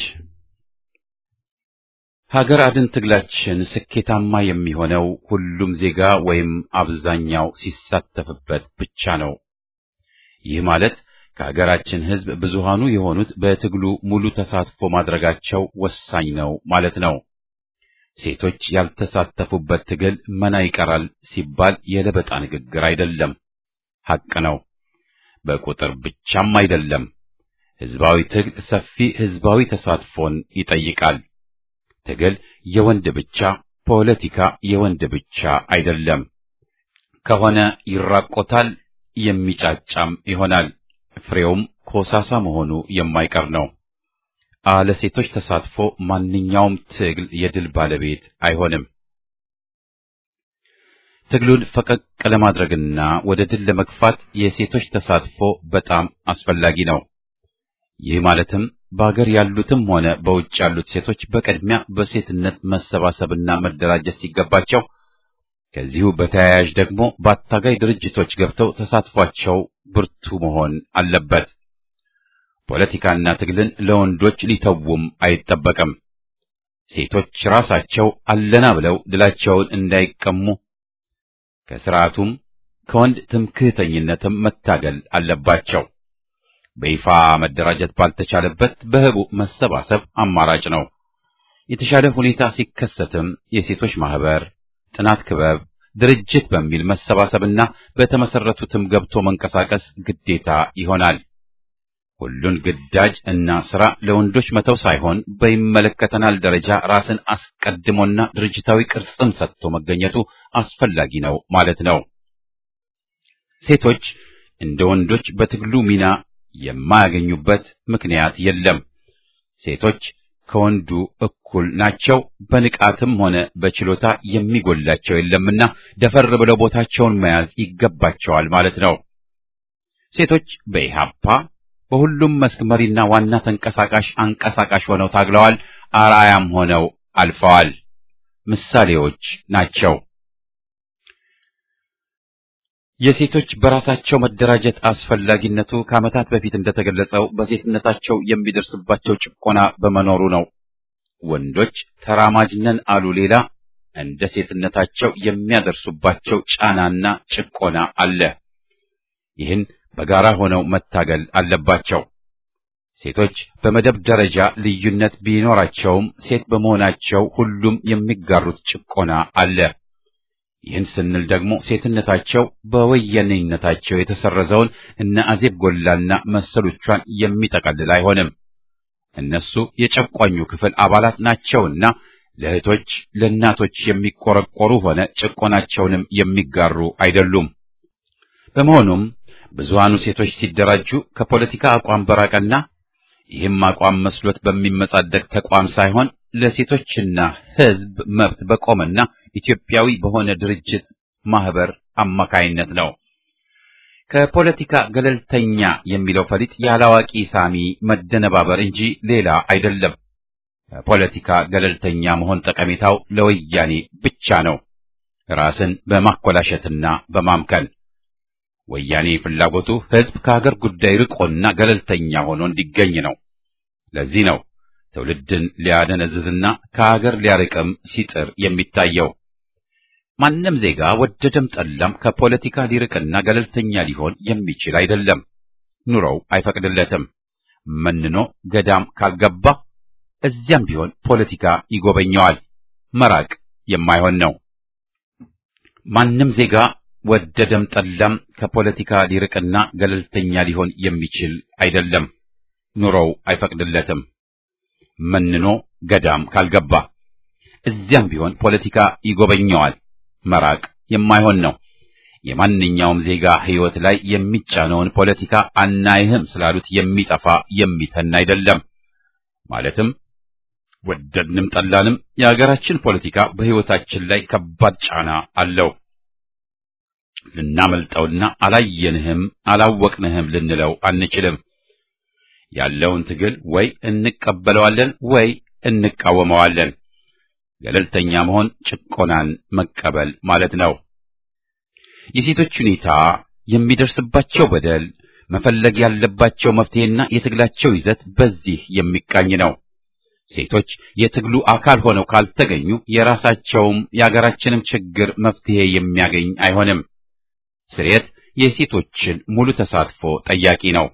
ሀገር አድን ትግላችን ስኬታማ የሚሆነው ሁሉም ዜጋ ወይም አብዛኛው ሲሳተፍበት ብቻ ነው። ይህ ማለት ከሀገራችን ሕዝብ ብዙሃኑ የሆኑት በትግሉ ሙሉ ተሳትፎ ማድረጋቸው ወሳኝ ነው ማለት ነው። ሴቶች ያልተሳተፉበት ትግል መና ይቀራል ሲባል የለበጣ ንግግር አይደለም፣ ሐቅ ነው። በቁጥር ብቻም አይደለም። ሕዝባዊ ትግል ሰፊ ሕዝባዊ ተሳትፎን ይጠይቃል። ትግል የወንድ ብቻ፣ ፖለቲካ የወንድ ብቻ አይደለም። ከሆነ ይራቆታል፣ የሚጫጫም ይሆናል። ፍሬውም ኮሳሳ መሆኑ የማይቀር ነው። አለ ሴቶች ተሳትፎ ማንኛውም ትግል የድል ባለቤት አይሆንም። ትግሉን ፈቀቅ ለማድረግና ወደ ድል ለመግፋት የሴቶች ተሳትፎ በጣም አስፈላጊ ነው። ይህ ማለትም በአገር ያሉትም ሆነ በውጭ ያሉት ሴቶች በቅድሚያ በሴትነት መሰባሰብና መደራጀት ሲገባቸው ከዚሁ በተያያዥ ደግሞ በአታጋይ ድርጅቶች ገብተው ተሳትፏቸው ብርቱ መሆን አለበት። ፖለቲካና ትግልን ለወንዶች ሊተውም አይጠበቅም። ሴቶች ራሳቸው አለና ብለው ድላቸውን እንዳይቀሙ ከስርዓቱም ከወንድ ትምክህተኝነትም መታገል አለባቸው። በይፋ መደራጀት ባልተቻለበት በህቡ መሰባሰብ አማራጭ ነው። የተሻለ ሁኔታ ሲከሰትም የሴቶች ማህበር፣ ጥናት ክበብ፣ ድርጅት በሚል መሰባሰብና በተመሰረቱትም ገብቶ መንቀሳቀስ ግዴታ ይሆናል። ሁሉን ግዳጅ እና ስራ ለወንዶች መተው ሳይሆን በይመለከተናል ደረጃ ራስን አስቀድሞና ድርጅታዊ ቅርጽም ሰጥቶ መገኘቱ አስፈላጊ ነው ማለት ነው። ሴቶች እንደ ወንዶች በትግሉ ሚና የማያገኙበት ምክንያት የለም። ሴቶች ከወንዱ እኩል ናቸው። በንቃትም ሆነ በችሎታ የሚጎላቸው የለምና ደፈር ብለው ቦታቸውን መያዝ ይገባቸዋል ማለት ነው። ሴቶች በኢሃፓ በሁሉም መስክ መሪና ዋና ተንቀሳቃሽ አንቀሳቃሽ ሆነው ታግለዋል። አርአያም ሆነው አልፈዋል። ምሳሌዎች ናቸው። የሴቶች በራሳቸው መደራጀት አስፈላጊነቱ ከዓመታት በፊት እንደተገለጸው በሴትነታቸው የሚደርስባቸው ጭቆና በመኖሩ ነው። ወንዶች ተራማጅ ነን አሉ ሌላ፣ እንደ ሴትነታቸው የሚያደርሱባቸው ጫናና ጭቆና አለ። ይህን በጋራ ሆነው መታገል አለባቸው። ሴቶች በመደብ ደረጃ ልዩነት ቢኖራቸውም ሴት በመሆናቸው ሁሉም የሚጋሩት ጭቆና አለ። ይህን ስንል ደግሞ ሴትነታቸው በወያኔነታቸው የተሰረዘውን እነ አዜብ ጎላና መሰሎቿን የሚጠቀልል አይሆንም። እነሱ የጨቋኙ ክፍል አባላት ናቸውና ለእህቶች ለእናቶች የሚቆረቆሩ ሆነ ጭቆናቸውንም የሚጋሩ አይደሉም። በመሆኑም ብዙሃኑ ሴቶች ሲደራጁ ከፖለቲካ አቋም በራቀና ይህም አቋም መስሎት በሚመጻደቅ ተቋም ሳይሆን ለሴቶችና ሕዝብ መብት በቆመና ኢትዮጵያዊ በሆነ ድርጅት ማህበር አማካይነት ነው። ከፖለቲካ ገለልተኛ የሚለው ፈሊጥ ያላዋቂ ሳሚ መደነባበር እንጂ ሌላ አይደለም። ከፖለቲካ ገለልተኛ መሆን ጠቀሜታው ለወያኔ ብቻ ነው፣ ራስን በማኮላሸትና በማምከን። ወያኔ ፍላጎቱ ሕዝብ ከሀገር ጉዳይ ርቆና ገለልተኛ ሆኖ እንዲገኝ ነው። ለዚህ ነው ትውልድን ሊያደነዝዝና ከሀገር ሊያርቅም ሲጥር የሚታየው። ማንም ዜጋ ወደደም ጠላም ከፖለቲካ ሊርቅና ገለልተኛ ሊሆን የሚችል አይደለም። ኑሮው አይፈቅድለትም። መንኖ ገዳም ካልገባ እዚያም ቢሆን ፖለቲካ ይጎበኘዋል። መራቅ የማይሆን ነው። ማንም ዜጋ ወደደም ጠላም ከፖለቲካ ሊርቅና ገለልተኛ ሊሆን የሚችል አይደለም። ኑሮው አይፈቅድለትም። መንኖ ገዳም ካልገባ እዚያም ቢሆን ፖለቲካ ይጎበኘዋል። መራቅ የማይሆን ነው። የማንኛውም ዜጋ ሕይወት ላይ የሚጫነውን ፖለቲካ አናይህም ስላሉት የሚጠፋ የሚተን አይደለም። ማለትም ወደድንም ጠላንም የሀገራችን ፖለቲካ በሕይወታችን ላይ ከባድ ጫና አለው። ልናመልጠውና አላየንህም አላወቅንህም ልንለው አንችልም። ያለውን ትግል ወይ እንቀበለዋለን ወይ እንቃወመዋለን። ገለልተኛ መሆን ጭቆናን መቀበል ማለት ነው። የሴቶች ሁኔታ፣ የሚደርስባቸው በደል፣ መፈለግ ያለባቸው መፍትሄና የትግላቸው ይዘት በዚህ የሚቃኝ ነው። ሴቶች የትግሉ አካል ሆነው ካልተገኙ የራሳቸውም የአገራችንም ችግር መፍትሄ የሚያገኝ አይሆንም። ስርየት የሴቶችን ሙሉ ተሳትፎ ጠያቂ ነው።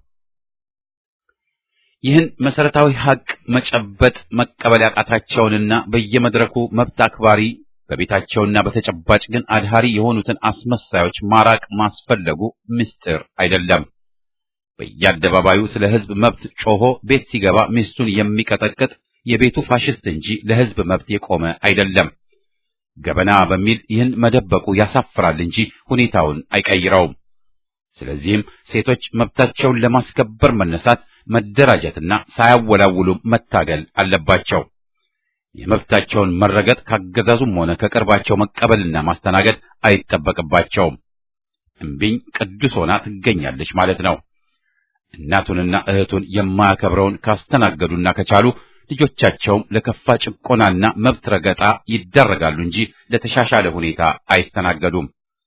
ይህን መሰረታዊ ሀቅ መጨበጥ መቀበል ያቃታቸውንና በየመድረኩ መብት አክባሪ በቤታቸውና በተጨባጭ ግን አድሃሪ የሆኑትን አስመሳዮች ማራቅ ማስፈለጉ ምስጢር አይደለም። በየአደባባዩ ስለ ሕዝብ መብት ጮሆ ቤት ሲገባ ሚስቱን የሚቀጠቅጥ የቤቱ ፋሽስት እንጂ ለሕዝብ መብት የቆመ አይደለም። ገበና በሚል ይህን መደበቁ ያሳፍራል እንጂ ሁኔታውን አይቀይረውም። ስለዚህም ሴቶች መብታቸውን ለማስከበር መነሳት፣ መደራጀትና ሳያወላውሉ መታገል አለባቸው። የመብታቸውን መረገጥ ካገዛዙም ሆነ ከቅርባቸው መቀበልና ማስተናገድ አይጠበቅባቸውም። እምቢኝ ቅዱስ ሆና ትገኛለች ማለት ነው። እናቱንና እህቱን የማያከብረውን ካስተናገዱና ከቻሉ ልጆቻቸውም ለከፋ ጭቆናና መብት ረገጣ ይዳረጋሉ እንጂ ለተሻሻለ ሁኔታ አይስተናገዱም።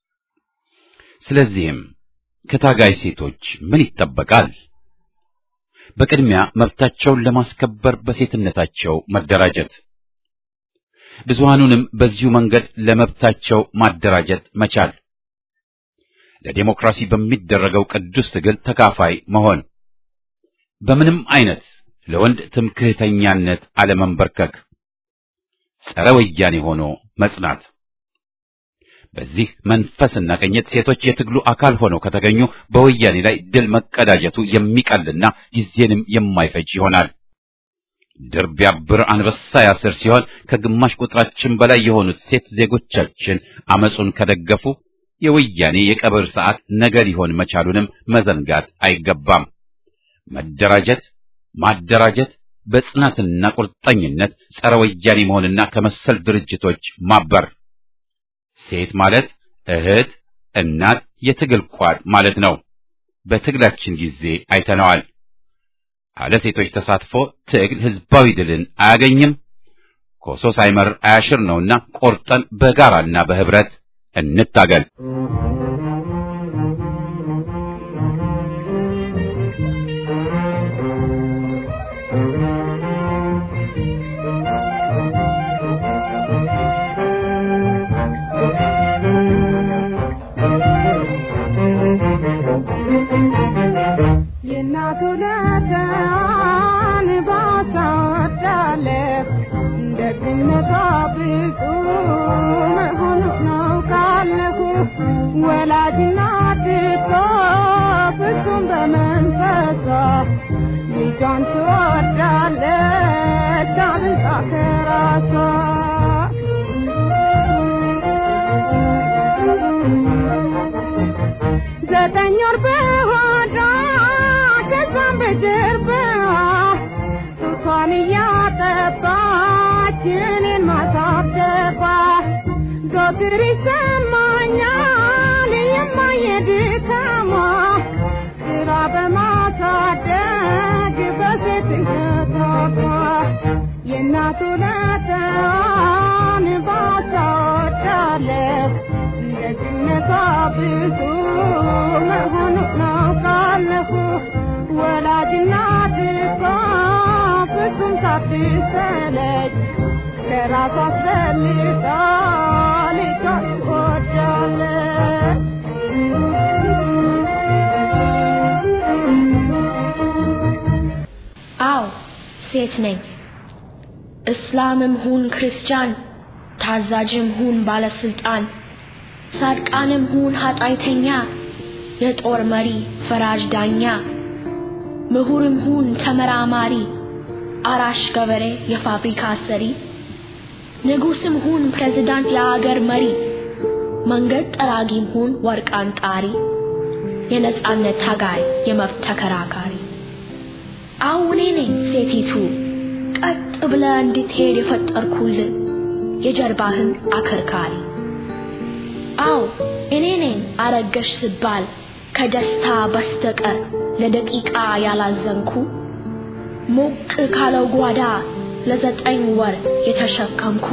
ስለዚህም ከታጋይ ሴቶች ምን ይጠበቃል? በቅድሚያ መብታቸውን ለማስከበር በሴትነታቸው መደራጀት፣ ብዙሃኑንም በዚሁ መንገድ ለመብታቸው ማደራጀት መቻል፣ ለዴሞክራሲ በሚደረገው ቅዱስ ትግል ተካፋይ መሆን፣ በምንም አይነት ለወንድ ትምክህተኛነት አለመንበርከክ፣ ጸረ ወያኔ ሆኖ መጽናት። በዚህ መንፈስና ቅኝት ሴቶች የትግሉ አካል ሆነው ከተገኙ በወያኔ ላይ ድል መቀዳጀቱ የሚቀልና ጊዜንም የማይፈጅ ይሆናል። ድር ቢያብር አንበሳ ያስር ሲሆን ከግማሽ ቁጥራችን በላይ የሆኑት ሴት ዜጎቻችን አመጹን ከደገፉ የወያኔ የቀብር ሰዓት ነገ ሊሆን መቻሉንም መዘንጋት አይገባም። መደራጀት፣ ማደራጀት፣ በጽናትና ቁርጠኝነት ጸረ ወያኔ መሆንና ከመሰል ድርጅቶች ማበር ሴት ማለት እህት፣ እናት፣ የትግል ቋድ ማለት ነው። በትግላችን ጊዜ አይተነዋል። አለ ሴቶች ተሳትፎ ትግል ህዝባዊ ድልን አያገኝም። ኮሶ ሳይመር አያሽር ነውና ቆርጠን በጋራና በህብረት እንታገል። ዘጠኝ ወር በሆዷ ከዛም በጀርባዋ ጡቷን እያጠባች እኔን ማሳደባ ዘወትር ይሰማኛል የማየ ድካሟ ስራ በማሳደግ በሴትነቷ የእናቱ ለተዋን ባሳወዳለሁ ደግነቷ ብዙ መሆኑን አውቃለሁ። ወላጅናት እሷ ፍጹም ሳትሰለች ከራሷ አስፈልጣ ልጇን ትወዳለች። አዎ ሴት ነኝ። እስላምም ሁን ክርስቲያን፣ ታዛዥም ሁን ባለስልጣን ጻድቃንም ሁን ኃጢአተኛ፣ የጦር መሪ ፈራጅ ዳኛ፣ ምሁርም ሁን ተመራማሪ፣ አራሽ ገበሬ የፋብሪካ ሰሪ፣ ንጉስም ሁን ፕሬዝዳንት የአገር መሪ፣ መንገድ ጠራጊም ሁን ወርቅ አንጣሪ፣ የነጻነት ታጋይ የመብት ተከራካሪ። አሁን እኔ ነኝ ሴቲቱ ቀጥ ብለህ እንድትሄድ የፈጠርኩልህ የጀርባህን አከርካሪ። አው እኔ ነኝ አረገሽ ስባል ከደስታ በስተቀር ለደቂቃ ያላዘንኩ ሞቅ ካለው ጓዳ ለዘጠኝ ወር የተሸከምኩ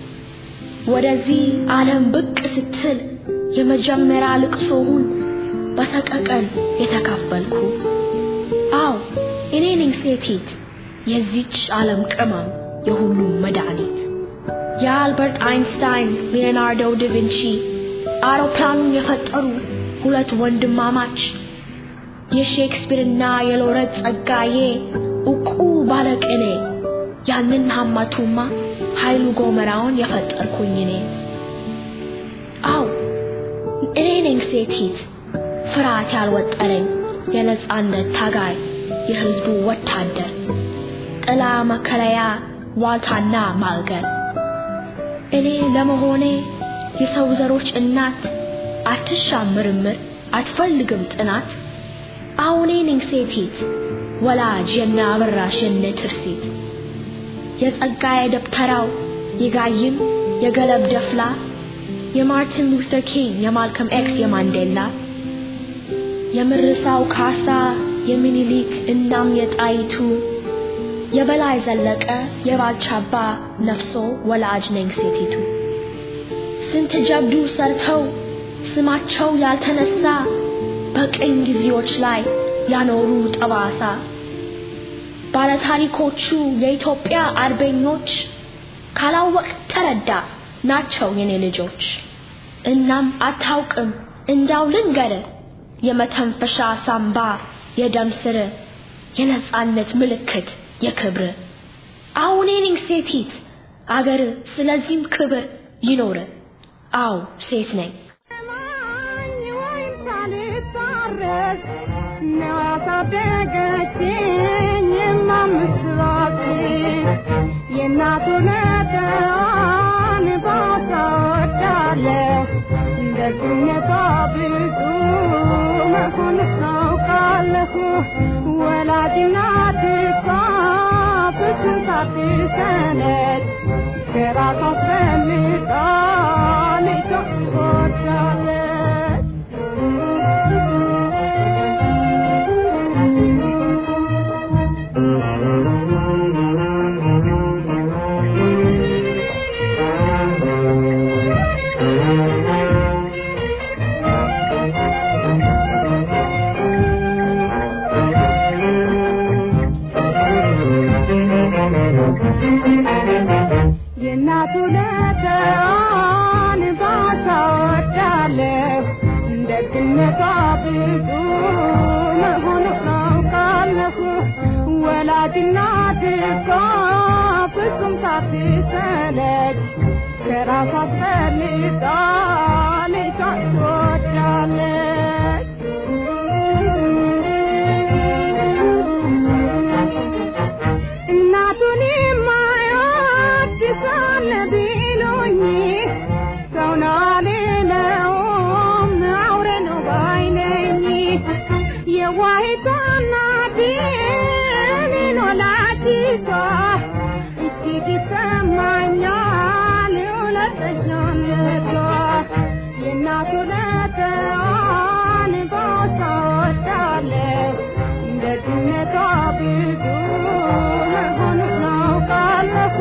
ወደዚህ ዓለም ብቅ ስትል የመጀመሪያ ልቅሶውን በሰቀቀን የተካፈልኩ አው እኔ ነኝ ሴቲት የዚች ዓለም ቅመም የሁሉም መድኃኒት የአልበርት አይንስታይን ሊዮናርዶ ዳቪንቺ አውሮፕላኑን የፈጠሩ ሁለት ወንድማማች የሼክስፒርና የሎረት ጸጋዬ እቁ ባለቅኔ ያንን ሀማቱማ ኃይሉ ጎመራውን የፈጠርኩኝ እኔ አው እኔ ነኝ ሴቲት ፍርሃት ያልወጠረኝ የነጻነት ታጋይ የህዝቡ ወታደር ጥላ መከለያ ዋልታና ማዕገር እኔ ለመሆኔ የሰው ዘሮች እናት አትሻም ምርምር አትፈልግም ጥናት አሁኔ ነኝ ሴቲት ወላጅ የነ አበራሽ የነ ትርሲት የጸጋዬ ደብተራው የጋይም የገለብ ደፍላ የማርቲን ሉተር ኪንግ የማልከም ኤክስ የማንዴላ የምርሳው ካሳ የሚኒሊክ እናም የጣይቱ የበላይ ዘለቀ የባልቻባ ነፍሶ ወላጅ ነኝ ሴቲቱ ስንት ጀብዱ ሰርተው ስማቸው ያልተነሳ በቅኝ ጊዜዎች ላይ ያኖሩ ጠባሳ ባለታሪኮቹ የኢትዮጵያ አርበኞች ካላወቅ ተረዳ ናቸው የኔ ልጆች እናም አታውቅም እንዳው ልንገር የመተንፈሻ ሳምባ የደም ስር የነጻነት ምልክት የክብር አሁን ነኝ ሴቲት አገር ስለዚህም ክብር ይኖር አው ሴት ነኝ ማኝ ወይም ሳልታረስ ነው ያሳደገችኝ የማምስራት የእናቱ ነጠዋን ባሳወዳለሁ ደግነቷ ብዙ መሆን ታውቃለሁ ወላጅናት እሷ ፍጹም ሳትሰለች ከራሷ አስፈልጣ ልጇ ትወዳለች የእናቱ ለተዋን ባሳወዳለሁ ደግነቷ ብዙ መሆኑ አውቃለሁ ወላጅናት እሷ ፍጹም ሳትሰለች ከራሷ አስፈልጣ ልጇን ትወዳለች እናቱን የማይወድ ሳለ ቢሉኝ ሰው ነው አልለውም አውሬ ነው ባይ ነኝ የዋሂቷ እናቴ እኔን ወላዲቷ እጅግ ይሰማኛል እውነተኛነቷ የእናቱ ለተዋን ባሳወዳለሁ ደግነቷ ብዙ መሆኑን አውቃለሁ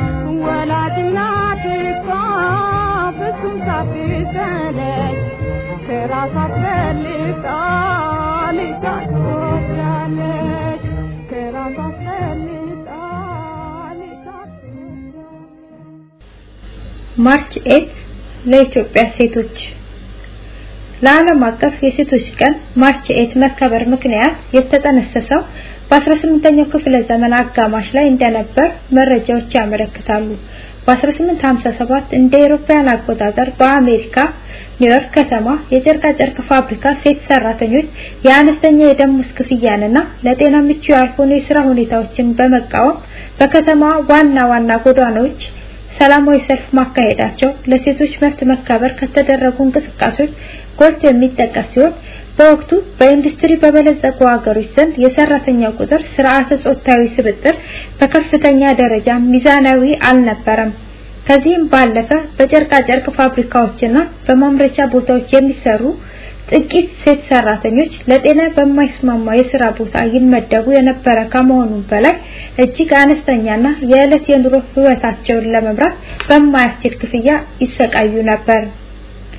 ወላጅናት እሷ ፍጹም ሳትሰለች ከራሷ አስፈልጣ ልጇን ትወዳለች ከራሷ አስፈልጣ ልጇን ትወዳለች ማርች ኤት ለኢትዮጵያ ሴቶች ለዓለም አቀፍ የሴቶች ቀን ማርች ኤት መከበር ምክንያት የተጠነሰሰው በ18ኛው ክፍለ ዘመን አጋማሽ ላይ እንደነበር መረጃዎች ያመለክታሉ። በ1857 እንደ አውሮፓውያን አቆጣጠር በአሜሪካ ኒውዮርክ ከተማ የጨርቃ ጨርቅ ፋብሪካ ሴት ሰራተኞች የአነስተኛ የደሞዝ ክፍያንና ለጤና ምቹ ያልሆኑ የስራ ሁኔታዎችን በመቃወም በከተማ ዋና ዋና ጎዳናዎች ሰላማዊ ሰልፍ ማካሄዳቸው ለሴቶች መብት መከበር ከተደረጉ እንቅስቃሴዎች ጎልቶ የሚጠቀስ ሲሆን በወቅቱ በኢንዱስትሪ በበለጸጉ ሀገሮች ዘንድ የሰራተኛው ቁጥር ስርዓተ ጾታዊ ስብጥር በከፍተኛ ደረጃ ሚዛናዊ አልነበረም። ከዚህም ባለፈ በጨርቃ ጨርቅ ፋብሪካዎችና በማምረቻ ቦታዎች የሚሰሩ ጥቂት ሴት ሰራተኞች ለጤና በማይስማማ የስራ ቦታ ይመደቡ የነበረ ከመሆኑም በላይ እጅግ አነስተኛና የዕለት የኑሮ ህይወታቸውን ለመምራት በማያስችል ክፍያ ይሰቃዩ ነበር።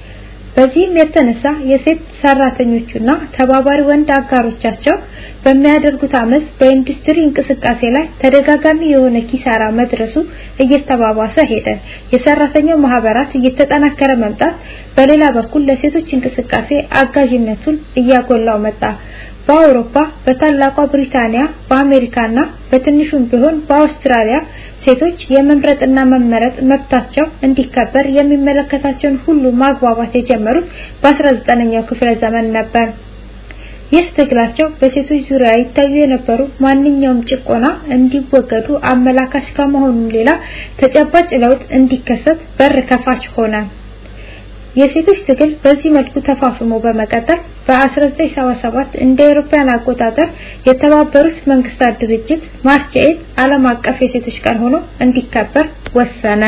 በዚህም የተነሳ የሴት ሰራተኞቹና ተባባሪ ወንድ አጋሮቻቸው በሚያደርጉት አመፅ በኢንዱስትሪ እንቅስቃሴ ላይ ተደጋጋሚ የሆነ ኪሳራ መድረሱ እየተባባሰ ሄደ። የሰራተኛው ማህበራት እየተጠናከረ መምጣት በሌላ በኩል ለሴቶች እንቅስቃሴ አጋዥነቱን እያጎላው መጣ። በአውሮፓ፣ በታላቋ ብሪታንያ፣ በአሜሪካና በትንሹም ቢሆን በአውስትራሊያ ሴቶች የመምረጥና መመረጥ መብታቸው እንዲከበር የሚመለከታቸውን ሁሉ ማግባባት የጀመሩት በ19ኛው ክፍለ ዘመን ነበር። ይህ ትግላቸው በሴቶች ዙሪያ ይታዩ የነበሩ ማንኛውም ጭቆና እንዲወገዱ አመላካች ከመሆኑ ሌላ ተጨባጭ ለውጥ እንዲከሰት በር ከፋች ሆነ። የሴቶች ትግል በዚህ መልኩ ተፋፍሞ በመቀጠል በ1977 እንደ አውሮፓውያን አቆጣጠር የተባበሩት መንግስታት ድርጅት ማርች ኤይት ዓለም አቀፍ የሴቶች ቀን ሆኖ እንዲከበር ወሰነ።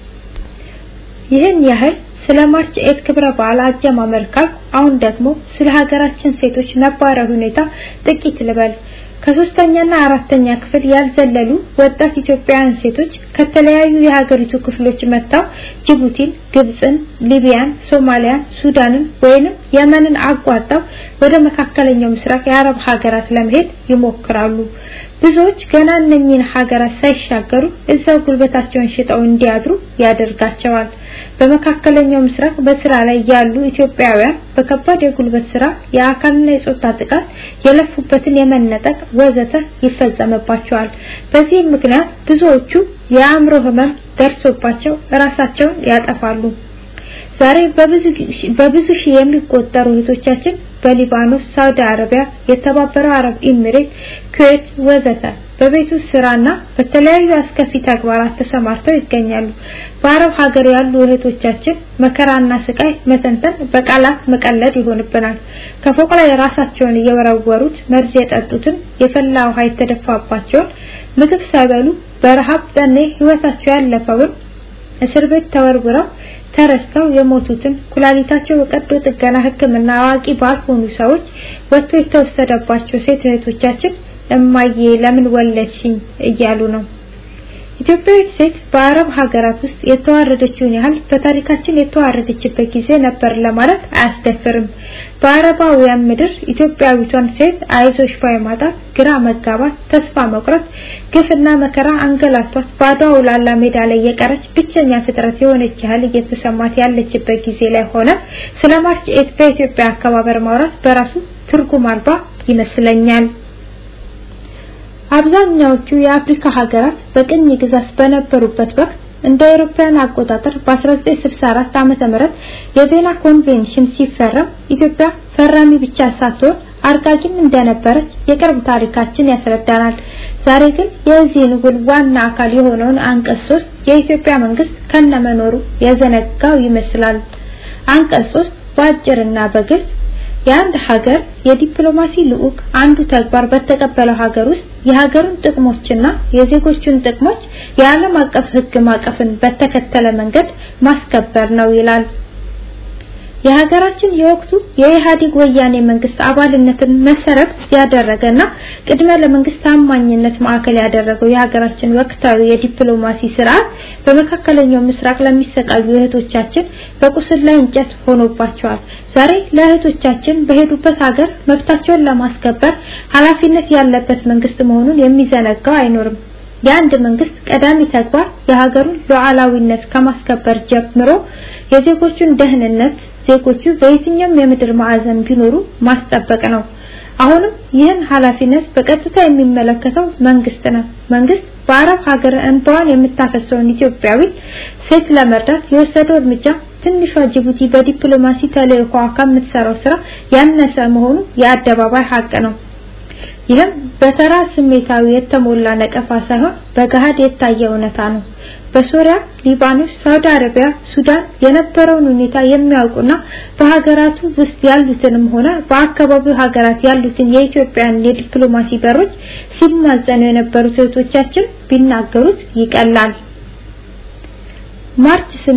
ይህን ያህል ስለ ማርች ኤይት ክብረ በዓል አጀማመር ካልኩ አሁን ደግሞ ስለ ሀገራችን ሴቶች ነባራዊ ሁኔታ ጥቂት ልበል። ከሶስተኛና አራተኛ ክፍል ያልዘለሉ ወጣት ኢትዮጵያውያን ሴቶች ከተለያዩ የሀገሪቱ ክፍሎች መጥተው ጅቡቲን፣ ግብፅን፣ ሊቢያን፣ ሶማሊያን፣ ሱዳንን ወይንም የመንን አቋርጠው ወደ መካከለኛው ምስራቅ የአረብ ሀገራት ለመሄድ ይሞክራሉ። ብዙዎች ገና እነኚህን ሀገራት ሳይሻገሩ እዛው ጉልበታቸውን ሽጠው እንዲያድሩ ያደርጋቸዋል። በመካከለኛው ምስራቅ በስራ ላይ ያሉ ኢትዮጵያውያን በከባድ የጉልበት ስራ፣ የአካልና የጾታ ጥቃት፣ የለፉበትን የመነጠቅ ወዘተ ይፈጸምባቸዋል። በዚህም ምክንያት ብዙዎቹ የአእምሮ ህመም ደርሶባቸው ራሳቸውን ያጠፋሉ። ዛሬ በብዙ በብዙ ሺህ የሚቆጠሩ እህቶቻችን በሊባኖስ፣ ሳውዲ አረቢያ፣ የተባበረው አረብ ኤሚሬት፣ ኩዌት ወዘተ በቤት ውስጥ ስራና በተለያዩ አስከፊ ተግባራት ተሰማርተው ይገኛሉ። በአረብ ሀገር ያሉ እህቶቻችን መከራና ስቃይ መተንተን በቃላት መቀለድ ይሆንብናል። ከፎቅ ላይ ራሳቸውን እየወረወሩት መርዝ የጠጡትን የፈላ ውሃ የተደፋባቸውን ምግብ ሳይበሉ በረሃብ ጠኔ ህይወታቸው ያለፈውን እስር ቤት ተወርውረው ተረስተው የሞቱትን ኩላሊታቸው በቀዶ ጥገና ሕክምና አዋቂ ባልሆኑ ሰዎች ወጥቶ የተወሰደባቸው ሴት እህቶቻችን እማዬ ለምን ወለድሽኝ እያሉ ነው። ኢትዮጵያዊት ሴት በአረብ ሀገራት ውስጥ የተዋረደችውን ያህል በታሪካችን የተዋረደችበት ጊዜ ነበር ለማለት አያስደፍርም። በአረባውያን ምድር ኢትዮጵያዊቷን ሴት አይዞሽ ባይ ማጣት፣ ግራ መጋባት፣ ተስፋ መቁረጥ፣ ግፍና መከራ አንገላቷት ባዶ አውላላ ሜዳ ላይ የቀረች ብቸኛ ፍጥረት የሆነች ያህል እየተሰማት ያለችበት ጊዜ ላይ ሆነ ስለ ማርች ኤት በኢትዮጵያ አከባበር ማውራት በራሱ ትርጉም አልባ ይመስለኛል። አብዛኛዎቹ የአፍሪካ ሀገራት በቅኝ ግዛት በነበሩበት ወቅት እንደ አውሮፓውያን አቆጣጠር በ1964 ዓመተ ምህረት የቬና ኮንቬንሽን ሲፈረም ኢትዮጵያ ፈራሚ ብቻ ሳትሆን አርቃቂም እንደነበረች የቅርብ ታሪካችን ያስረዳናል። ዛሬ ግን የዚህን ውል ዋና አካል የሆነውን አንቀጽ 3 የኢትዮጵያ መንግስት ከነመኖሩ የዘነጋው ይመስላል። አንቀጽ 3 በአጭርና በግልጽ የአንድ ሀገር የዲፕሎማሲ ልዑክ አንዱ ተግባር በተቀበለው ሀገር ውስጥ የሀገሩን ጥቅሞችና የዜጎቹን ጥቅሞች የዓለም አቀፍ ሕግ ማቀፍን በተከተለ መንገድ ማስከበር ነው ይላል። የሀገራችን የወቅቱ የኢህአዴግ ወያኔ መንግስት አባልነትን መሰረት ያደረገና ቅድመ ለመንግስት ታማኝነት ማዕከል ያደረገው የሀገራችን ወቅታዊ የዲፕሎማሲ ስርዓት በመካከለኛው ምስራቅ ለሚሰቃዩ እህቶቻችን በቁስል ላይ እንጨት ሆኖባቸዋል። ዛሬ ለእህቶቻችን በሄዱበት ሀገር መብታቸውን ለማስከበር ኃላፊነት ያለበት መንግስት መሆኑን የሚዘነጋው አይኖርም። የአንድ መንግስት ቀዳሚ ተግባር የሀገሩን ሉዓላዊነት ከማስከበር ጀምሮ የዜጎቹን ደህንነት ዜጎቹ በየትኛውም የምድር ማዕዘን ቢኖሩ ማስጠበቅ ነው። አሁንም ይህን ኃላፊነት በቀጥታ የሚመለከተው መንግስት ነው። መንግስት በአረብ ሀገር እንባዋን የምታፈሰውን ኢትዮጵያዊ ሴት ለመርዳት የወሰደው እርምጃ ትንሿ ጅቡቲ በዲፕሎማሲ ተልዕኮዋ ከምትሰራው ስራ ያነሰ መሆኑ የአደባባይ ሀቅ ነው። ይህም በተራ ስሜታዊ የተሞላ ነቀፋ ሳይሆን በገሃድ የታየ እውነታ ነው። በሶሪያ፣ ሊባኖስ፣ ሳውዲ አረቢያ፣ ሱዳን የነበረውን ሁኔታ የሚያውቁና በሀገራቱ ውስጥ ያሉትንም ሆነ በአካባቢው ሀገራት ያሉትን የኢትዮጵያን የዲፕሎማሲ በሮች ሲማጸኑ የነበሩት እህቶቻችን ቢናገሩት ይቀላል። ማርች 8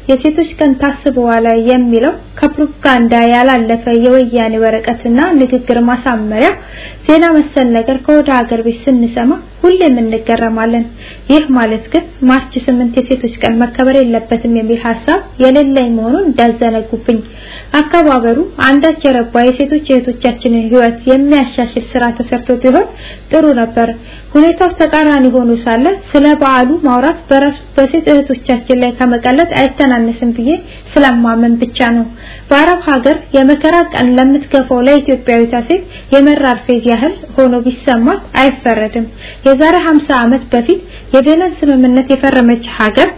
የሴቶች ቀን ታስበዋል የሚለው ከፕሮፓጋንዳ ያላለፈ የወያኔ ወረቀትና ንግግር ማሳመሪያ ዜና መሰል ነገር ከወደ ሀገር ቤት ስንሰማ ሁሌም እንገረማለን። ይህ ማለት ግን ማርች ስምንት የሴቶች ቀን መከበር የለበትም የሚል ሀሳብ የሌለኝ መሆኑን እንዳዘነጉብኝ። አከባበሩ አንዳች የረባ የሴቶች እህቶቻችንን ሕይወት የሚያሻሽል ስራ ተሰርቶ ቢሆን ጥሩ ነበር። ሁኔታው ተቃራኒ ሆኖ ሳለ ስለ በዓሉ ማውራት በራሱ በሴት እህቶቻችን ላይ ከመቀለድ አይተናነስም ብዬ ስለማመን ብቻ ነው። በአረብ ሀገር የመከራ ቀን ለምትገፋው ለኢትዮጵያዊቷ ሴት የመራር ፌዝ ያህል ሆኖ ቢሰማት አይፈረድም። የዛሬ 50 ዓመት በፊት የቬነን ስምምነት የፈረመች ሀገር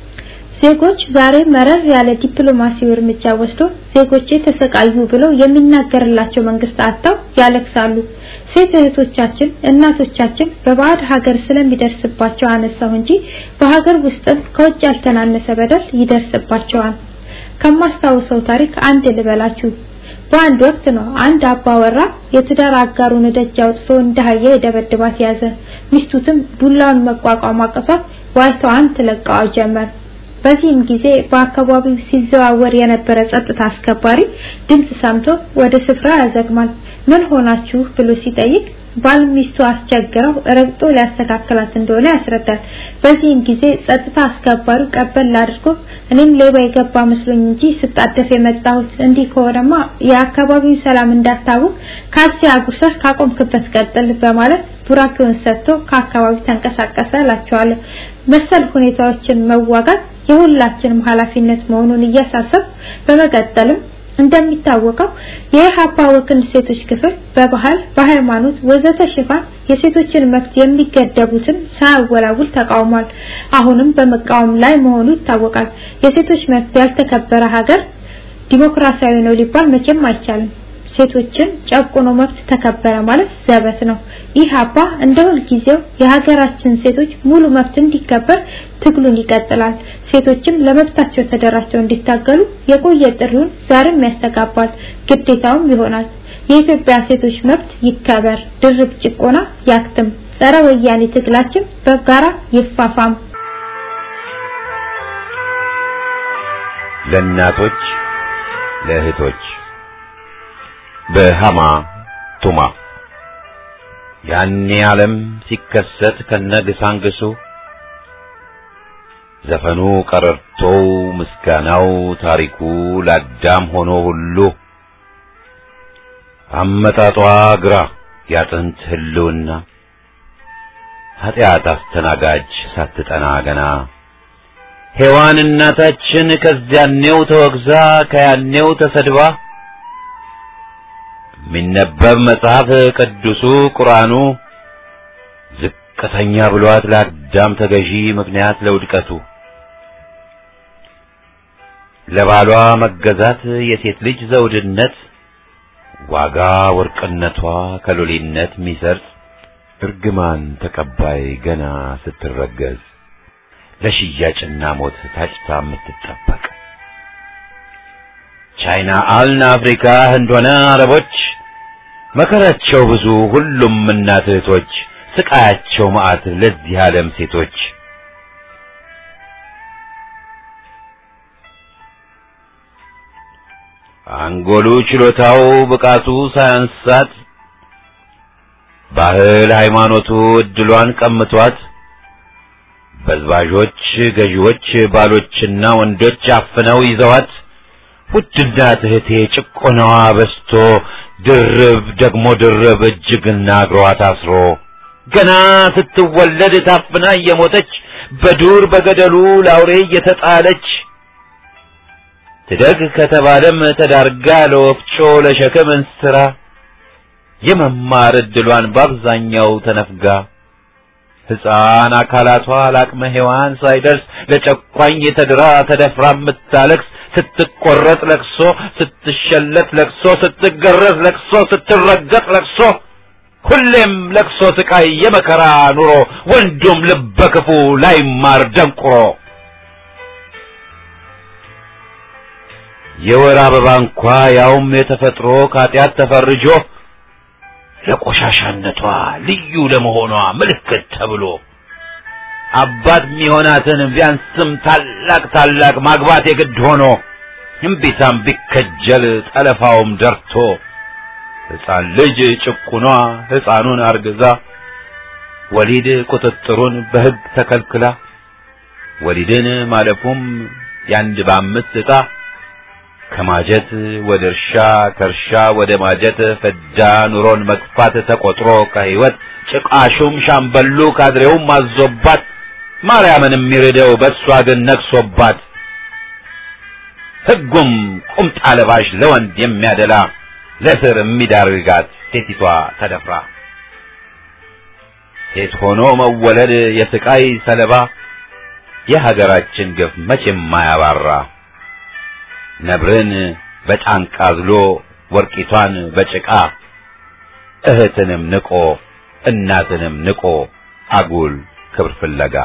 ዜጎች ዛሬ መረር ያለ ዲፕሎማሲያዊ እርምጃ ወስዶ ዜጎቼ ተሰቃዩ ብለው የሚናገርላቸው መንግስት አጥተው ያለቅሳሉ። ሴት እህቶቻችን፣ እናቶቻችን በባዕድ ሀገር ስለሚደርስባቸው አነሳው እንጂ በሀገር ውስጥም ከውጭ ያልተናነሰ በደል ይደርስባቸዋል። ከማስታውሰው ታሪክ አንድ ልበላችሁ። በአንድ ወቅት ነው አንድ አባወራ የትዳር አጋሩን ደጅ አውጥቶ እንደ አህያ የደበድባት ያዘ። ሚስቱትም ዱላውን መቋቋም አቅቷት ዋይታዋን ትለቀዋ ጀመር። በዚህም ጊዜ በአካባቢው ሲዘዋወር የነበረ ጸጥታ አስከባሪ ድምጽ ሰምቶ ወደ ስፍራ ያዘግማል። ምን ሆናችሁ ብሎ ሲጠይቅ ባል ሚስቱ አስቸግረው ረግጦ ሊያስተካክላት እንደሆነ ያስረዳል። በዚህም ጊዜ ጸጥታ አስከባሪው ቀበል አድርጎ እኔም ሌባ የገባ መስሎኝ እንጂ ስጣደፍ የመጣሁት እንዲህ ከሆነማ የአካባቢው ሰላም እንዳታውቅ ካልሲ አጉርሰህ ካቆምክበት ቀጥል በማለት ቡራኬውን ሰጥቶ ከአካባቢው ተንቀሳቀሰ እላቸዋለሁ። መሰል ሁኔታዎችን መዋጋት የሁላችንም ኃላፊነት መሆኑን እያሳሰብ በመቀጠልም እንደሚታወቀው የኢህአፓ ወክል ሴቶች ክፍል በባህል፣ በሃይማኖት ወዘተ ሽፋን የሴቶችን መብት የሚገደቡትን ሳያወላውል ተቃውሟል። አሁንም በመቃወም ላይ መሆኑ ይታወቃል። የሴቶች መብት ያልተከበረ ሀገር ዲሞክራሲያዊ ነው ሊባል መቼም አይቻልም። ሴቶችን ጨቁኖ መብት ተከበረ ማለት ዘበት ነው። ኢህአፓ እንደ ሁልጊዜው የሀገራችን ሴቶች ሙሉ መብት እንዲከበር ትግሉን ይቀጥላል። ሴቶችም ለመብታቸው ተደራጅተው እንዲታገሉ የቆየ ጥሪውን ዛሬም ያስተጋባል፣ ግዴታውም ይሆናል። የኢትዮጵያ ሴቶች መብት ይከበር፣ ድርብ ጭቆና ያክትም፣ ጸረ ወያኔ ትግላችን በጋራ ይፋፋም። ለእናቶች ለእህቶች በሃማ ቱማ ያኔ ዓለም ሲከሰት ከነግሳንግሱ ዘፈኑ ቀረርቶው ምስጋናው ታሪኩ ለአዳም ሆኖ ሁሉ አመጣጧ ግራ ያጥንት ህልውና ኃጢአት አስተናጋጅ ሳትጠና ገና ሔዋን እናታችን ከዚያኔው ተወግዛ ከያኔው ተሰድባ የሚነበብ መጽሐፍ ቅዱሱ ቁርአኑ ዝቅተኛ ብሏት ለአዳም ተገዢ ምክንያት ለውድቀቱ ለባሏ መገዛት የሴት ልጅ ዘውድነት ዋጋ ወርቅነቷ ከሎሌነት ሚሰርጽ እርግማን ተቀባይ ገና ስትረገዝ ለሽያጭና ሞት ታጭታ የምትጠበቅ ቻይና አልን አፍሪካ ህንድ ሆነ አረቦች መከራቸው ብዙ ሁሉም እናት እህቶች ስቃያቸው መዓት ለዚህ ዓለም ሴቶች አንጎሉ ችሎታው ብቃቱ ሳያንሳት ባህል ሃይማኖቱ እድሏን ቀምቷት በዝባዦች ገዢዎች ባሎችና ወንዶች አፍነው ይዘዋት ውድና እህቴ ጭቆናዋ በስቶ ድርብ ደግሞ ድርብ እጅግና እግሯ ታስሮ ገና ስትወለድ ታፍና እየሞተች በዱር በገደሉ ላውሬ እየተጣለች ትደግ ከተባለም ተዳርጋ ለወፍጮ ለሸክም እንስራ የመማር እድሏን በአብዛኛው ተነፍጋ ሕፃን አካላቷ ለአቅመ ሔዋን ሳይደርስ ለጨቋኝ ተድራ ተደፍራ የምታለቅስ ስትቆረጥ ለቅሶ፣ ስትሸለት ለቅሶ፣ ስትገረዝ ለቅሶ፣ ስትረገጥ ለቅሶ፣ ሁሌም ለቅሶ ስቃይ የመከራ ኑሮ ወንዱም ልበ ክፉ ላይማር ደንቁሮ የወር አበባ እንኳ ያውም የተፈጥሮ ከኃጢአት ተፈርጆ ለቆሻሻነቷ ልዩ ለመሆኗ ምልክት ተብሎ አባት ሚሆናትን ቢያንስም ታላቅ ታላቅ ማግባት የግድ ሆኖ እምቢታም ቢከጀል ጠለፋውም ደርቶ ሕፃን ልጅ ጭቁኗ ሕፃኑን አርግዛ ወሊድ ቁጥጥሩን በሕግ ተከልክላ ወሊድን ማለፉም ያንድ በአምስት ዕጣ ከማጀት ወደ እርሻ ከእርሻ ወደ ማጀት ፍዳ ኑሮን መግፋት ተቆጥሮ ከሕይወት ጭቃሹም ሻምበሉ ካድሬውም አዞባት ማርያምን የሚርደው በእሷ ግን ነግሶባት ሕጉም ቁምጣ ለባሽ ለወንድ የሚያደላ ለስር የሚዳርጋት ሴቲቷ ተደፍራ ሴት ሆኖ መወለድ የስቃይ ሰለባ የሀገራችን ግፍ መቼም ማያባራ ነብርን በጫንቃ ዝሎ ወርቂቷን በጭቃ እህትንም ንቆ እናትንም ንቆ አጉል ክብር ፍለጋ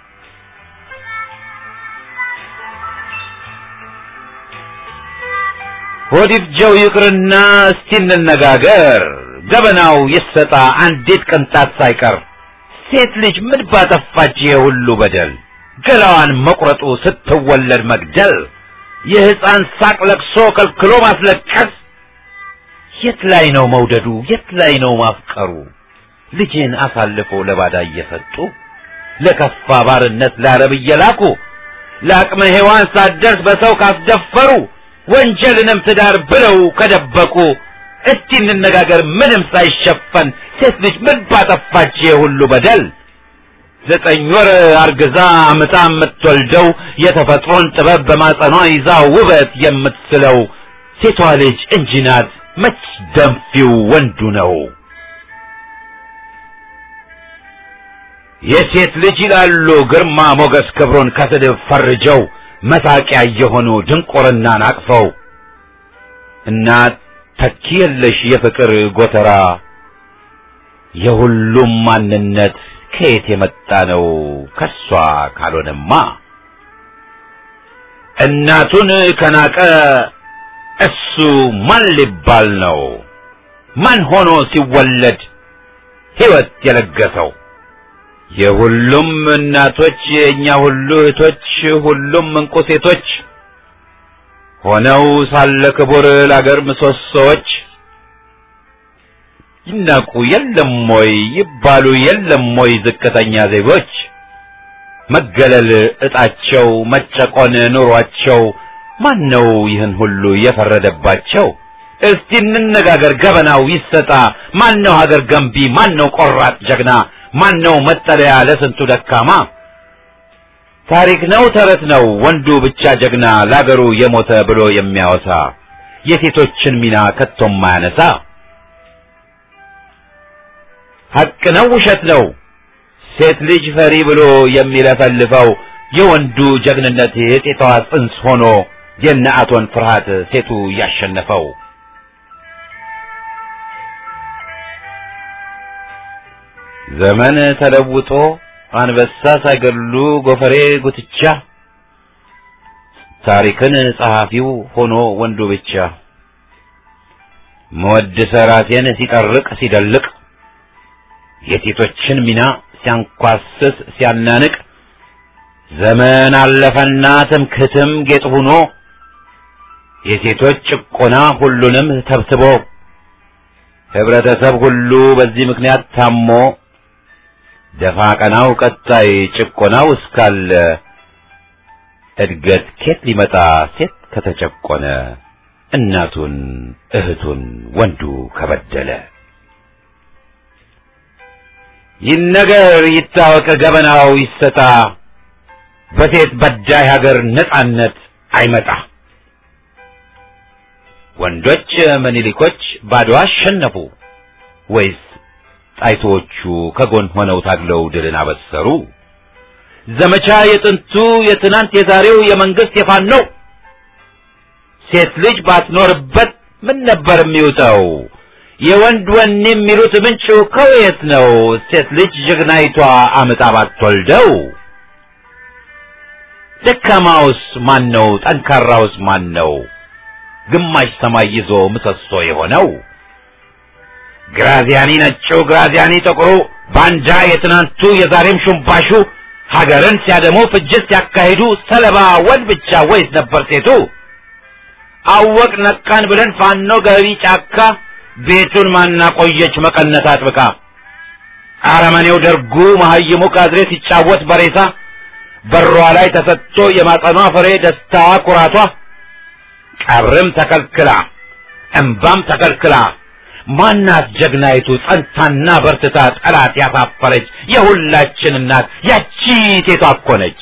ሆዲፍጀው ይቅርና እስቲ እንነጋገር ገበናው ይሰጣ አንዲት ቅንጣት ሳይቀር ሴት ልጅ ምን ባጠፋች ይሄ ሁሉ በደል ገላዋን መቁረጡ ስትወለድ መግደል የሕፃን ሳቅ ለቅሶ ከልክሎ ማስለቀስ የት ላይ ነው መውደዱ የት ላይ ነው ማፍቀሩ ልጅን አሳልፎ ለባዳ እየሰጡ ለከፋ ባርነት ለአረብ እየላኩ ለአቅመ ሔዋን ሳትደርስ በሰው ካስደፈሩ ወንጀልንም ትዳር ብለው ከደበቁ እስቲ እንነጋገር ምንም ሳይሸፈን ሴት ልጅ ምን ባጠፋች ይሄ ሁሉ በደል ዘጠኝ ወር አርግዛ አምጣ የምትወልደው የተፈጥሮን ጥበብ በማጸኗ ይዛ ውበት የምትስለው ሴቷ ልጅ እንጂ ናት መች ደንፊው ወንዱ ነው የሴት ልጅ ይላሉ ግርማ ሞገስ ክብሩን ከስድብ ፈርጀው መሳቂያ የሆኑ ድንቁርናን አቅፈው እናት ተኪ የለሽ የፍቅር ጎተራ የሁሉም ማንነት ከየት የመጣ ነው ከሷ ካልሆነማ እናቱን ከናቀ እሱ ማን ሊባል ነው ማን ሆኖ ሲወለድ ሕይወት የለገሰው የሁሉም እናቶች የእኛ ሁሉ እህቶች ሁሉም እንቁ ሴቶች ሆነው ሳለ ክቡር ለአገር ምሰሶዎች ይናቁ የለም ወይ ይባሉ የለም ወይ ዝቅተኛ ዜጎች መገለል እጣቸው መጨቆን ኑሯቸው ማን ነው ይህን ሁሉ የፈረደባቸው እስቲ እንነጋገር ገበናው ይሰጣ ማን ነው ሀገር ገንቢ ማን ነው ቆራጥ ጀግና ማን ነው መጠለያ ለስንቱ ደካማ ታሪክ ነው ተረት ነው ወንዱ ብቻ ጀግና ለአገሩ የሞተ ብሎ የሚያወሳ የሴቶችን ሚና ከቶም ማያነሳ ሐቅ ነው ውሸት ነው ሴት ልጅ ፈሪ ብሎ የሚለፈልፈው የወንዱ ጀግንነት የጤቷ ጽንስ ሆኖ የነአቶን ፍርሃት ሴቱ ያሸነፈው ዘመን ተለውጦ አንበሳ ሳይገድሉ ጎፈሬ ጉትቻ ታሪክን ጸሐፊው ሆኖ ወንዱ ብቻ መወድሰ ራሴን ሲጠርቅ ሲደልቅ የሴቶችን ሚና ሲያንኳስስ ሲያናንቅ ዘመን አለፈና ትምክህትም ጌጥ ሆኖ የሴቶች ጭቆና ሁሉንም ተብትቦ ህብረተሰብ ሁሉ በዚህ ምክንያት ታሞ ደፋ ቀናው ቀጣይ ጭቆናው እስካለ እድገት ኬት ሊመጣ ሴት ከተጨቆነ እናቱን እህቱን ወንዱ ከበደለ ይነገር ይታወቅ ገበናው ይሰጣ በሴት በዳይ ሀገር ነጻነት አይመጣ ወንዶች ምኒልኮች ባድዋ አሸነፉ ወይስ ጣይቶቹ ከጎን ሆነው ታግለው ድልን አበሰሩ ዘመቻ የጥንቱ የትናንት የዛሬው የመንግስት የፋኖ ሴት ልጅ ባትኖርበት ምን ነበር የሚውጠው የወንድ ወኔ የሚሉት ምንጩ ከየት ነው ሴት ልጅ ጀግናይቷ አምጣ ባትወልደው ደካማውስ ማን ነው ጠንካራውስ ማን ነው ግማሽ ሰማይ ይዞ ምሰሶ የሆነው ግራዚያኒ ነጩ ግራዚያኒ ጥቁሩ ባንዳ የትናንቱ የዛሬም ሹምባሹ ሀገርን ሲያደሙ ፍጅት ሲያካሂዱ ሰለባ ወንድ ብቻ ወይስ ነበር ሴቱ? አወቅ ነቃን ብለን ፋኖ ገቢ ጫካ ቤቱን ማናቆየች መቀነት አጥብቃ አረመኔው ደርጉ መሀይሙ ካድሬ ሲጫወት በሬሳ በሯ ላይ ተሰጥቶ የማጸኗ ፍሬ ደስታዋ ኩራቷ ቀብርም ተከልክላ እንባም ተከልክላ ማናት ጀግናይቱ ጸንታና በርትታ ጠላት ያሳፈረች የሁላችን እናት ያቺ ሴቷ እኮ ነች።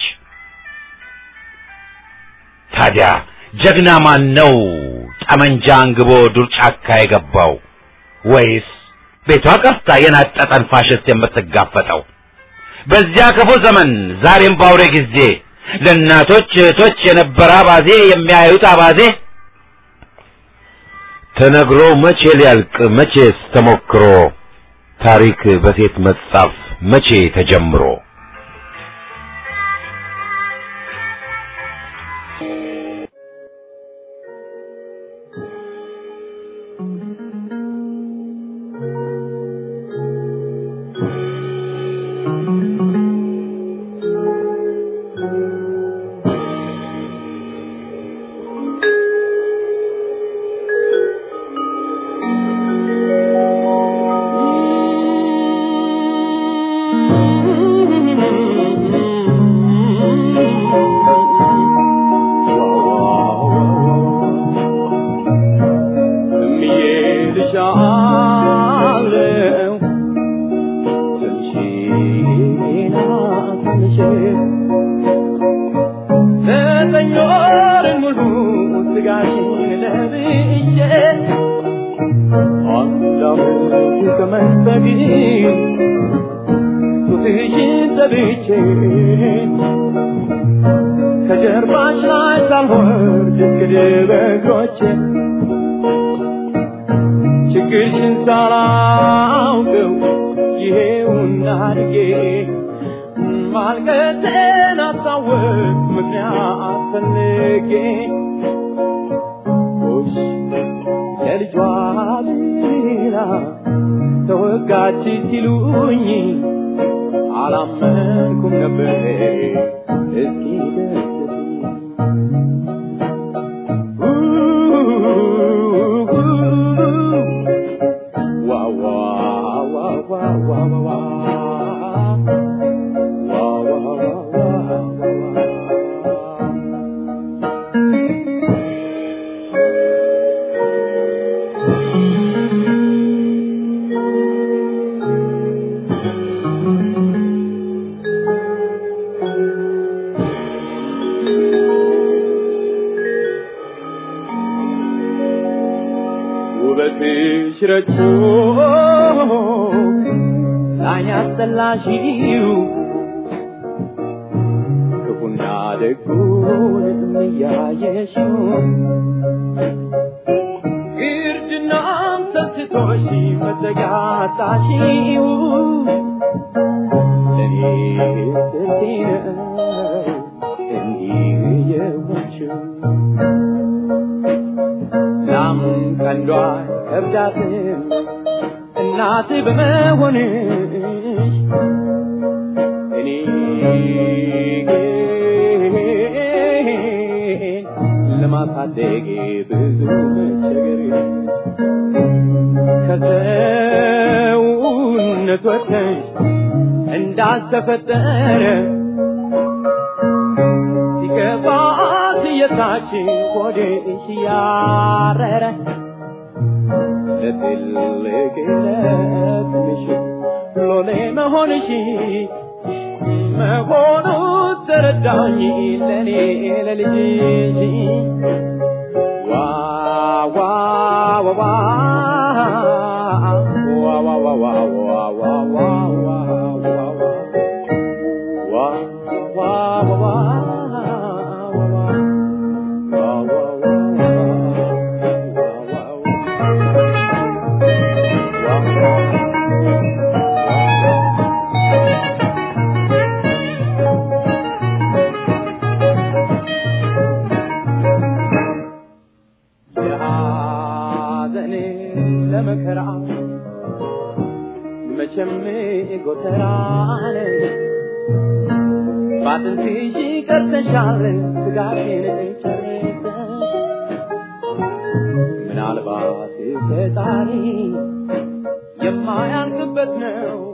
ታዲያ ጀግና ማን ነው ጠመንጃ አንግቦ ዱር ጫካ የገባው? ወይስ ቤቷ ቀርታ የናጠጠን ፋሽስት የምትጋፈጠው? በዚያ ክፉ ዘመን ዛሬም ባውሬ ጊዜ ለእናቶች እህቶች የነበረ አባዜ የሚያዩት አባዜ ተነግሮ መቼ ሊያልቅ መቼስ ተሞክሮ ታሪክ በሴት መጻፍ መቼ ተጀምሮ ከጀርባሽ ላይ ሳልወርድ እስክድበጎች ችግርሽን ሳላውቀው ይሄውና አድጌ ማልቀቴን አስታወቅ ምክንያት ፈልጌ ሽ ለልጇ ብላ ተወጋች ሲሉኝ አላመንኩም ነበር እስኪ ደስ ውበትሽ ረግቶ ላይን ያስጠላሽው ክፉና ደጉንም እያየሽው ግርድናም ሰስቶሽ መዘጋታሽው ለእኔ ስንቴ ነው እንዲህ የሆንሽው ላም ቀንዷ ከብዳትም እናት በመሆንሽ እኔ ግን ለማሳደግ ብዙ መቸገር ከሰውነት ወጥተሽ እንዳልተፈጠረ ሲገባት የታችን ሆድሽ ያረረ ለትልቅ ለትንሽ ሎሌ መሆንሽ መሆኑ ተረዳኝ ለኔ ለልጅሽ ዋ ዋ ዋ ዋ ዋ ዋ ዋ ዋ ዋ ዋ ዋ ዋ ዋ ዋ ዋ የሐዘኔ ለመከራ መቼም ጎተራን ባጥንትሽ ቀርተሻል ስጋሽን ጨርሰሽ ምናልባት ፈጣሪ የማያልቅበት ነው